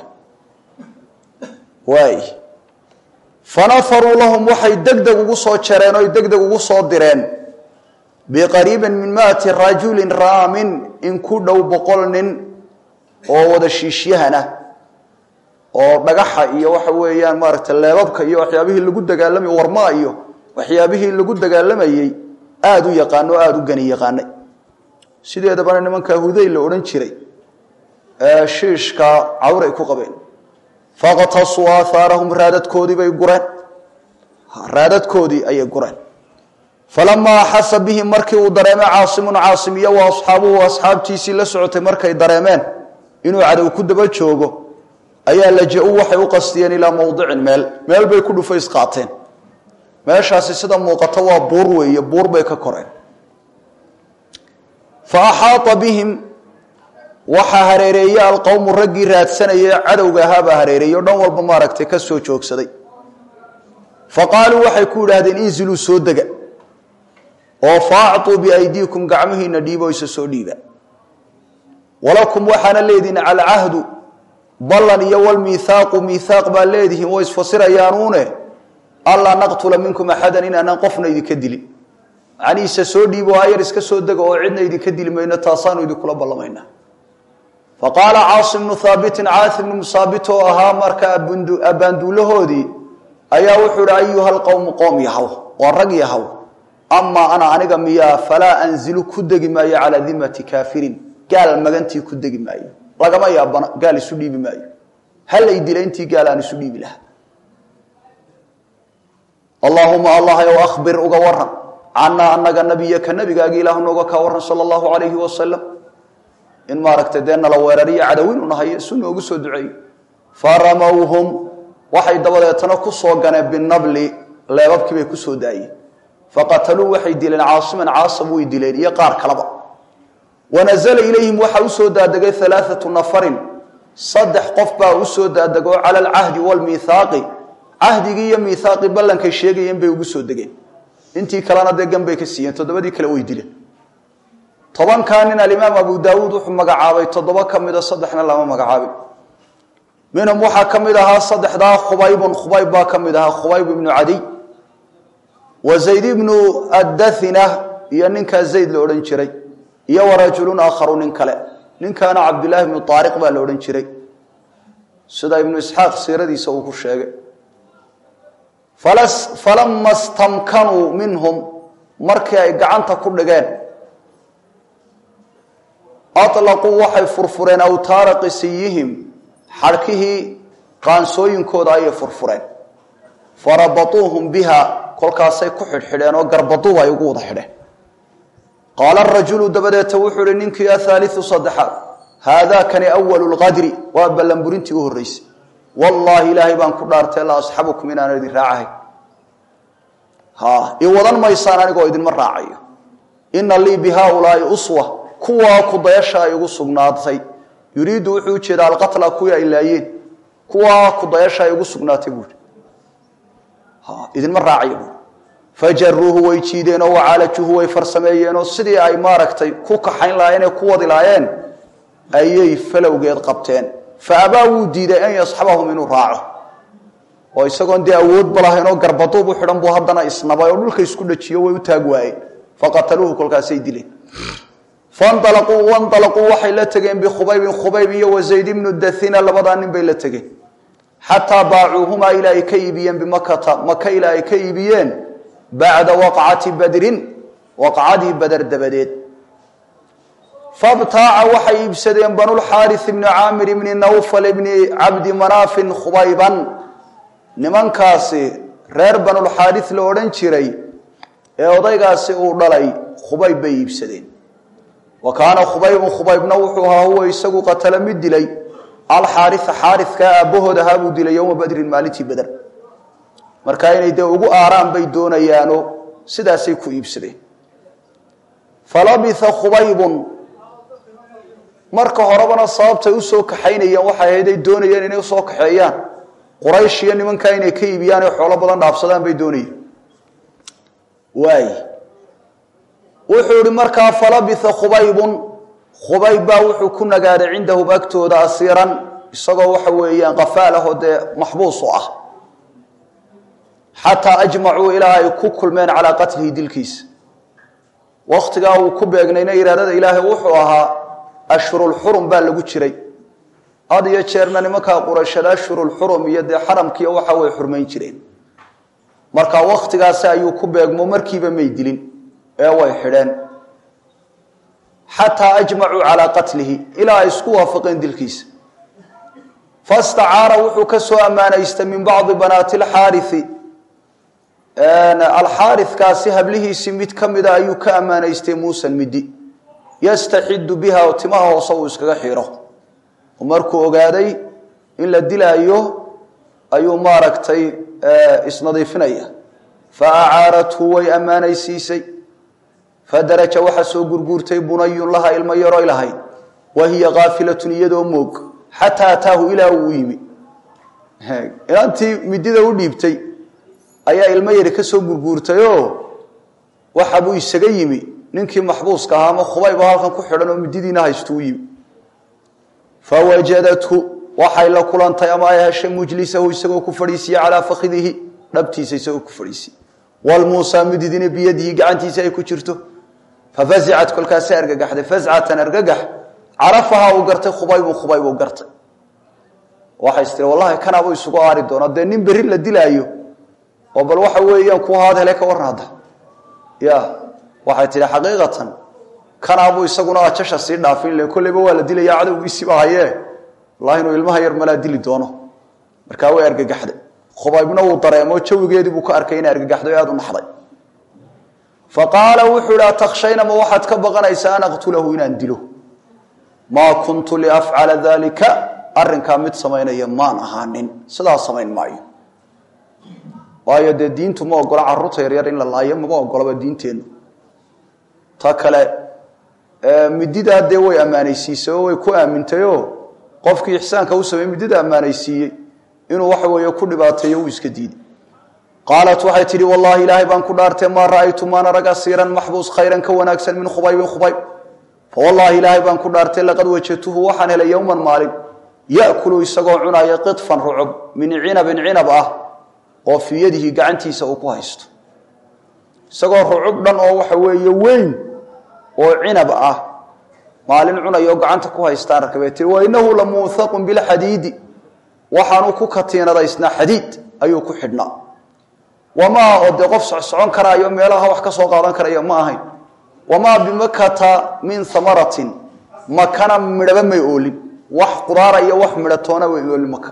waay fanafaruu lahum waxay deg deg ugu soo jareen oy deg deg ugu soo direen biqariibin min maati rajulin raamin in ku dhow boqol nin oo wada shiishyahana oo dhagaxa iyo waxa weeyaan maaragtay leebabka iyo waxyaabihii lagu dagaalamay warmaa iyo waxyaabihii lagu dagaalamayey aada u yaqaano o aada u gani yaqaanay sideedabana nimankaa hudayl la odhan jiray ee shiishka cawray ku qabeen faqtasuu aahaarahum raadadkoodii bay gureen raadadkoodii ayay gureen falamaa axasa bihim markii uu dareemay caasimun caasim iyo wa asxaabuhu asxaabtiisii la socotay markay dareemeen inuu cadow ku daba joogo ayaa laja-u waxay u qastiyeen ilaa mowdicin meel meel bay ku dhufays qaateen meeshaasi sida muuqato waa buur weeye buur bay ka koreen fa axaata bihim waxaa hareereeye alqowmu raggii raadsanayay cadowga ahaabaa hareereeyey o dhan walba maaragtay ka soo joogsaday fa qaaluu waxay ku yidhaahdeen inziluu soo dega oo faactuu biaydiikum gacmihiina dhiibo isa soo dhiiba walakum waxaana leedihin alcahdu ballan iyo walmiihaaqu miihaaq baa leedihiin way isfasirayaanuune allaa naqtula minkum axadan inaanaan qofna idinka dilin macnihiisa soo dhiibo ayar iska soo dega oo cidna idinka dili mayno taasaanu idinkula ballamaynaa fa qaala caasim bnu haabitin caasim bnu musaabit oo ahaa marka abbaanduulahoodii ayaa wuxuu ihi ayuha lqowmu qoom yahaw waa rag yahaw amaa ana aniga miyaa falaa anzilu ku degi maayo calaa dimati kaafirin gaal magantii ku degi maayo lagama yaabana gaal isu dhiibi maayo halay dila intii gaal aan isu dhiibi lahaa allaahuma allah ow ahbir uga waran canaa anaga nabiyaka nabigaagi ilaahu nooga kaa waran sala allahu calayhi wasalam in maaragtay dee nala weerariyo cadawinu nahayo isu noogu soo duceeyo faramowhum waxay dabadeetana ku soo ganeen binabli leebabkii bay ku soo daayeen faqataluu waxay dileen caasiman caasam way dileen iyo qaar kaleba wanazla ilayhim waxaa usoo daadegay alaaatu nafarin saddex qof baa usoo daadego cala alcahdi wlmiihaaqi cahdigii iyo miihaaqii ballankay sheegayeen bay ugu soo degeen intii kalena dee gan bay ka siiyeen toddobadii kale way dileen tobankaa nin alimaam abu daawuud wuxuu magacaabay toddoba ka mida saddexna lama magacaabin minhum waxaa ka mid ahaa saddexdaa khubaybun khubayb baa ka mid ahaa khubayb ibnu cadiy wa zayd ibnu addathina iyo ninkaa zayd la odhan jiray iyo warajulun aakharu nin kale ninkaana cabdillaahi ibnu aariq baa la odhan jiray sida ibnu isxaaq siiradiisa uu ku sheegay falama stamkanuu minhum markii ay gacanta ku dhigeen alaquu waxay furfureen awtaara qisiyihim xadhkihii qaansooyinkooda ayay furfureen farabatuuhum biha kolkaasay ku xidhxidheen oo garbaduub ay ugu wada xidheen qaala rajulu dabadeeta wuxuu ihi ninkii ahaaliu saddexaad haadaakani awalu lqadri waa ballanburintii u horreysay wallaahi ilaahay baan ku dhaartay la asxabukum inaan idin raacahay ha i wadan maysaan anigoo idinma raacayo ina lii bi haaulaai uswa kuwaa kudayasha ay igu sugnaatay yuriidu wuxuu ujeedaa alqatla kuwii ay laayeen kuwaa kudayasha ay igu sugnaatay buui idinma raacayo buui fajaruuhu way jiideenoo wacaalajuhu way farsameeyeenoo sidii ay maaragtay ku kaxayn lahaayeen ee ku wadi lahaayeen ayay falowgeed qabteen fa abaa wuu diiday an yasxabahum inuu raaco oo isagoon dee awoodba lahayn oo garbaduub u xidhan buu haddana isnabay oo dhulka isku dhajiyo way u taag waayeen faqataluuhu kolkaasay dileen fanalaquu wanalaquu waxay la tegeen bikhubaybin khubayb iyo wazayd ibnu dathina labadaa nin bay la tegeen xataa baacuuhumaa ilaa ay ka iibiyeen bimakata maka ilaa ay ka iibiyeen bacda waqcati badrin waqcadii bader dabadeed fabtaaca waxay iibsadeen banulxaari bni caamir ibni nawfal ibni cabdi manaafin khubayban nimankaasi reer banulxaari la odhan jiray ee odaygaasi uu dhalay khubayb bay iibsadeen wa kaana khubaybun khubaybna wuxuu ahaa huwa isagu qatala mid dilay alxaaria xaarikaa aabbahood ahaa buu dilay yowma badrin maalintii beder marka inay dee ugu aaraan bay doonayaano sidaasay ku iibsadeen falabitha khubaybun marka horebana sababtay usoo kaxaynayeen waxay ahayd ay doonayeen inay usoo kaxeeyaan quraysh iyo nimankaa inay ka iibiyaan ee xoolo badan dhaafsadaan bay doonayeen waay wuxuu ihi markaa falabitha khubaybun khubayb baa wuxuu ku nagaaday cindahum agtooda asiiran isagoo waxa weeyaan qafaal ah oo dee maxbuus u ah xataa ajmacuu ilaa ay ku kulmeen calaa qatlihi dilkiisa wakhtigaa uu ku beegnayna iraadada ilaahay wuxuu ahaa ashhurulxurum baa lagu jiray had iyo jeerna nimankaa qurayshada ashhurulxurum iyo dee xaramkiiyo waxa way xurmayn jireen marka wakhtigaasi ayuu ku beegmo markiiba may dilin ee way xidheen xataa ajmacuu calaa qatlihi ilaa ay isku waafaqeen dilkiisa fastacaara wuxuu ka soo ammaanaystay min bacdi banaati alxaarii alxaarikaasi hablihiisii mid ka mida ayuu ka ammaanaystay muusan midi yastaxidu biha oo timaha hoose uu iskaga xiro markuu ogaaday in la dilaayo ayuu maaragtay isnadiifinaya fa acaarathu way ammaanaysiisay fadaraja waxaa soo gurguurtay bunayun laha ilmo yaroy lahayd wa hiya kaafilatun iyadoo moog xataa ataahu ilaa uu yimi inantii midida u dhiibtay ayaa ilmo yari ka soo gurguurtayoo waxabuu isaga yimi ninkii maxbuuska ahaa ama khubayba halkan ku xidhan oo mididiina haystu u yimi fawajadathu waxay la kulantay ama ay heshay mujlisahu isagoo ku fadhiisiye calaa fakidihi dhabtiisa isagoo ku fadhiisiye walmuusa mididina biyadihi gacantiisa ay ku jirto fafazicat kolkaasa argagaxday fazcatan argagax carafahaa uu gartay khubaybu khubayb uu gartay waxay istiri wallahi kanaabuu isugu aari doona dee nin berri la dilaayo oo bal waxa weeyaan ku haad hele ka warran hadda ya waxay tihi xaqiiqatan kanaabuu isaguna ajasha sii dhaafin le kolleyba waa la dilaya cadowgiisiiba hayee wallahi inuu ilmaha yar malaa dili doono markaa way argagaxday khubaybna wuu dareemo jawigeedii buu ka arkay inay argagaxday o aada u naxday fa qaala wuxuu ihi atakhshayna ma waxaad ka baqanaysaa an aqtulahu inaan dilo maa kuntu liafcala dalika arrinkaa mid samaynaya maan ahaanin sidaa samayn maayo waayo dee diintu ma ogola caruurta yaryar in la laayo mama ogolaba diinteennu ta kale mididaa dee way ammaanaysiisay oo way ku aamintayoo qofkii ixsaanka u sameeyey midida ammaanaysiiyey inuu waxa weeye ku dhibaateeyo uu iska diiday qaalat waxay tidhi wallaahi ilaahay baan ku dhaartay maa ra'aytu maan arag asiiran maxbuus khayran ka wanaagsan min khubaybin khubayb fawallaahi ilaahay baan ku dhaartay laqad wajadtuhu waxaan helay yowman maalin ya'kulu isagoo cunaya qidfan rucub min cinabin cinab ah oo fii yadihi gacantiisa uu ku haysto isagoo rucub dhan oo waxa weeye weyn oo cinab ah maalin cunayo gacanta ku haystaan arkabay tii wa inahu la muuhaqun bilxadiidi waxaanu ku katiinadaysnaa xadiid ayuu ku xidhnaa wamaa oo dee qof socsocon karaayo meelaha wax ka soo qaadan karaya ma ahayn wamaa bimakata min amaratin makana midhaba may oolin wax qudaara iyo wax midhatoona way oolin maka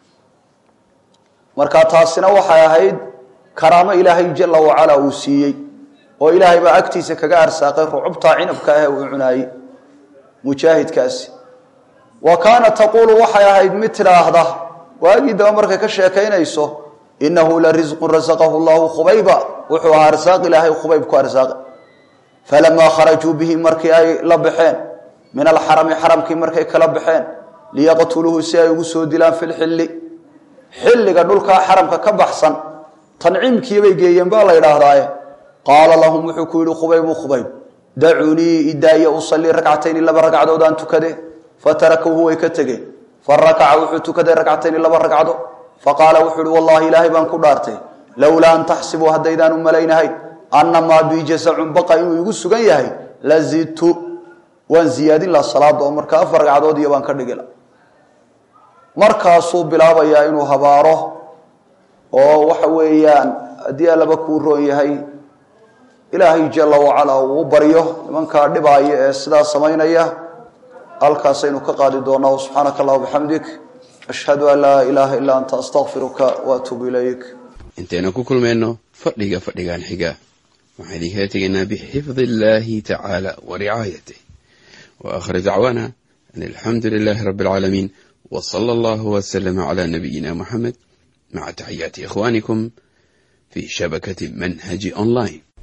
marka taasina waxay ahayd karaamo ilaahay jala wacala uu siiyey oo ilaahay baa agtiisa kaga arsaaqay rucubtaa cinabka ah uu cunaayey mujaahidkaasi wa kaana taquulu waxay ahayd mid tidhaahda waagii daba markay ka sheekaynayso inahu la risqun rasaqahu llahu khubayba wuxuu ahaa arsaaq ilaahay khubayb ku arsaaqay falamaa kharajuu bihi markii ay la baxeen min alxarami xaramkii markay kala baxeen liyaqtuluuhu si ay ugu soo dilaan fi lxilli xilliga dhulkaa xaramka ka baxsan tanciimkiibay geeyeen baa la idhaahdaaye qaala lahum wuxuu ku yihi khubaybu khubayb dacuunii idaaya usalii ragcatayni laba ragcadood aan tukade fatarakuuhu way ka tegeen farakaca wuxuu tukaday ragcatayni laba ragcado faqaala wuxuu uhi wallahi ilaahay baan ku dhaartay lowlaa an taxsibuu haddaydaan u malaynahayn annamaa bii jasacun baqa inuu igu sugan yahay la zidtu waan ziyaadin laha salaada oo marka afar ragcadood iyo baan ka dhigila markaasuu bilaabayaa inuu habaaro oo waxa weeyaan haddii allaba kuu roon yahay ilaahay jala wacalaa uu u baryo nimankaa dhibaaya ee sidaa samaynaya halkaasaynu ka qaadi doonaa subxaanaka allah bixamdik ashhadu an laa ilaaha illaa anta astakfiruka waatuubu ilayk intaynu ku kulmayno fadhiga fadhigan xiga waxaan idinkala tegaynaa bixifdi illaahi tacaala wa ricaayatih wa aakhir dacwaana an alxamdu lilaahi rabbi alcaalamiin wa sala allahu wasalama calaa nabiyina muxamed maca taxiyaati ikhwaanikum fi shabakati manhaji online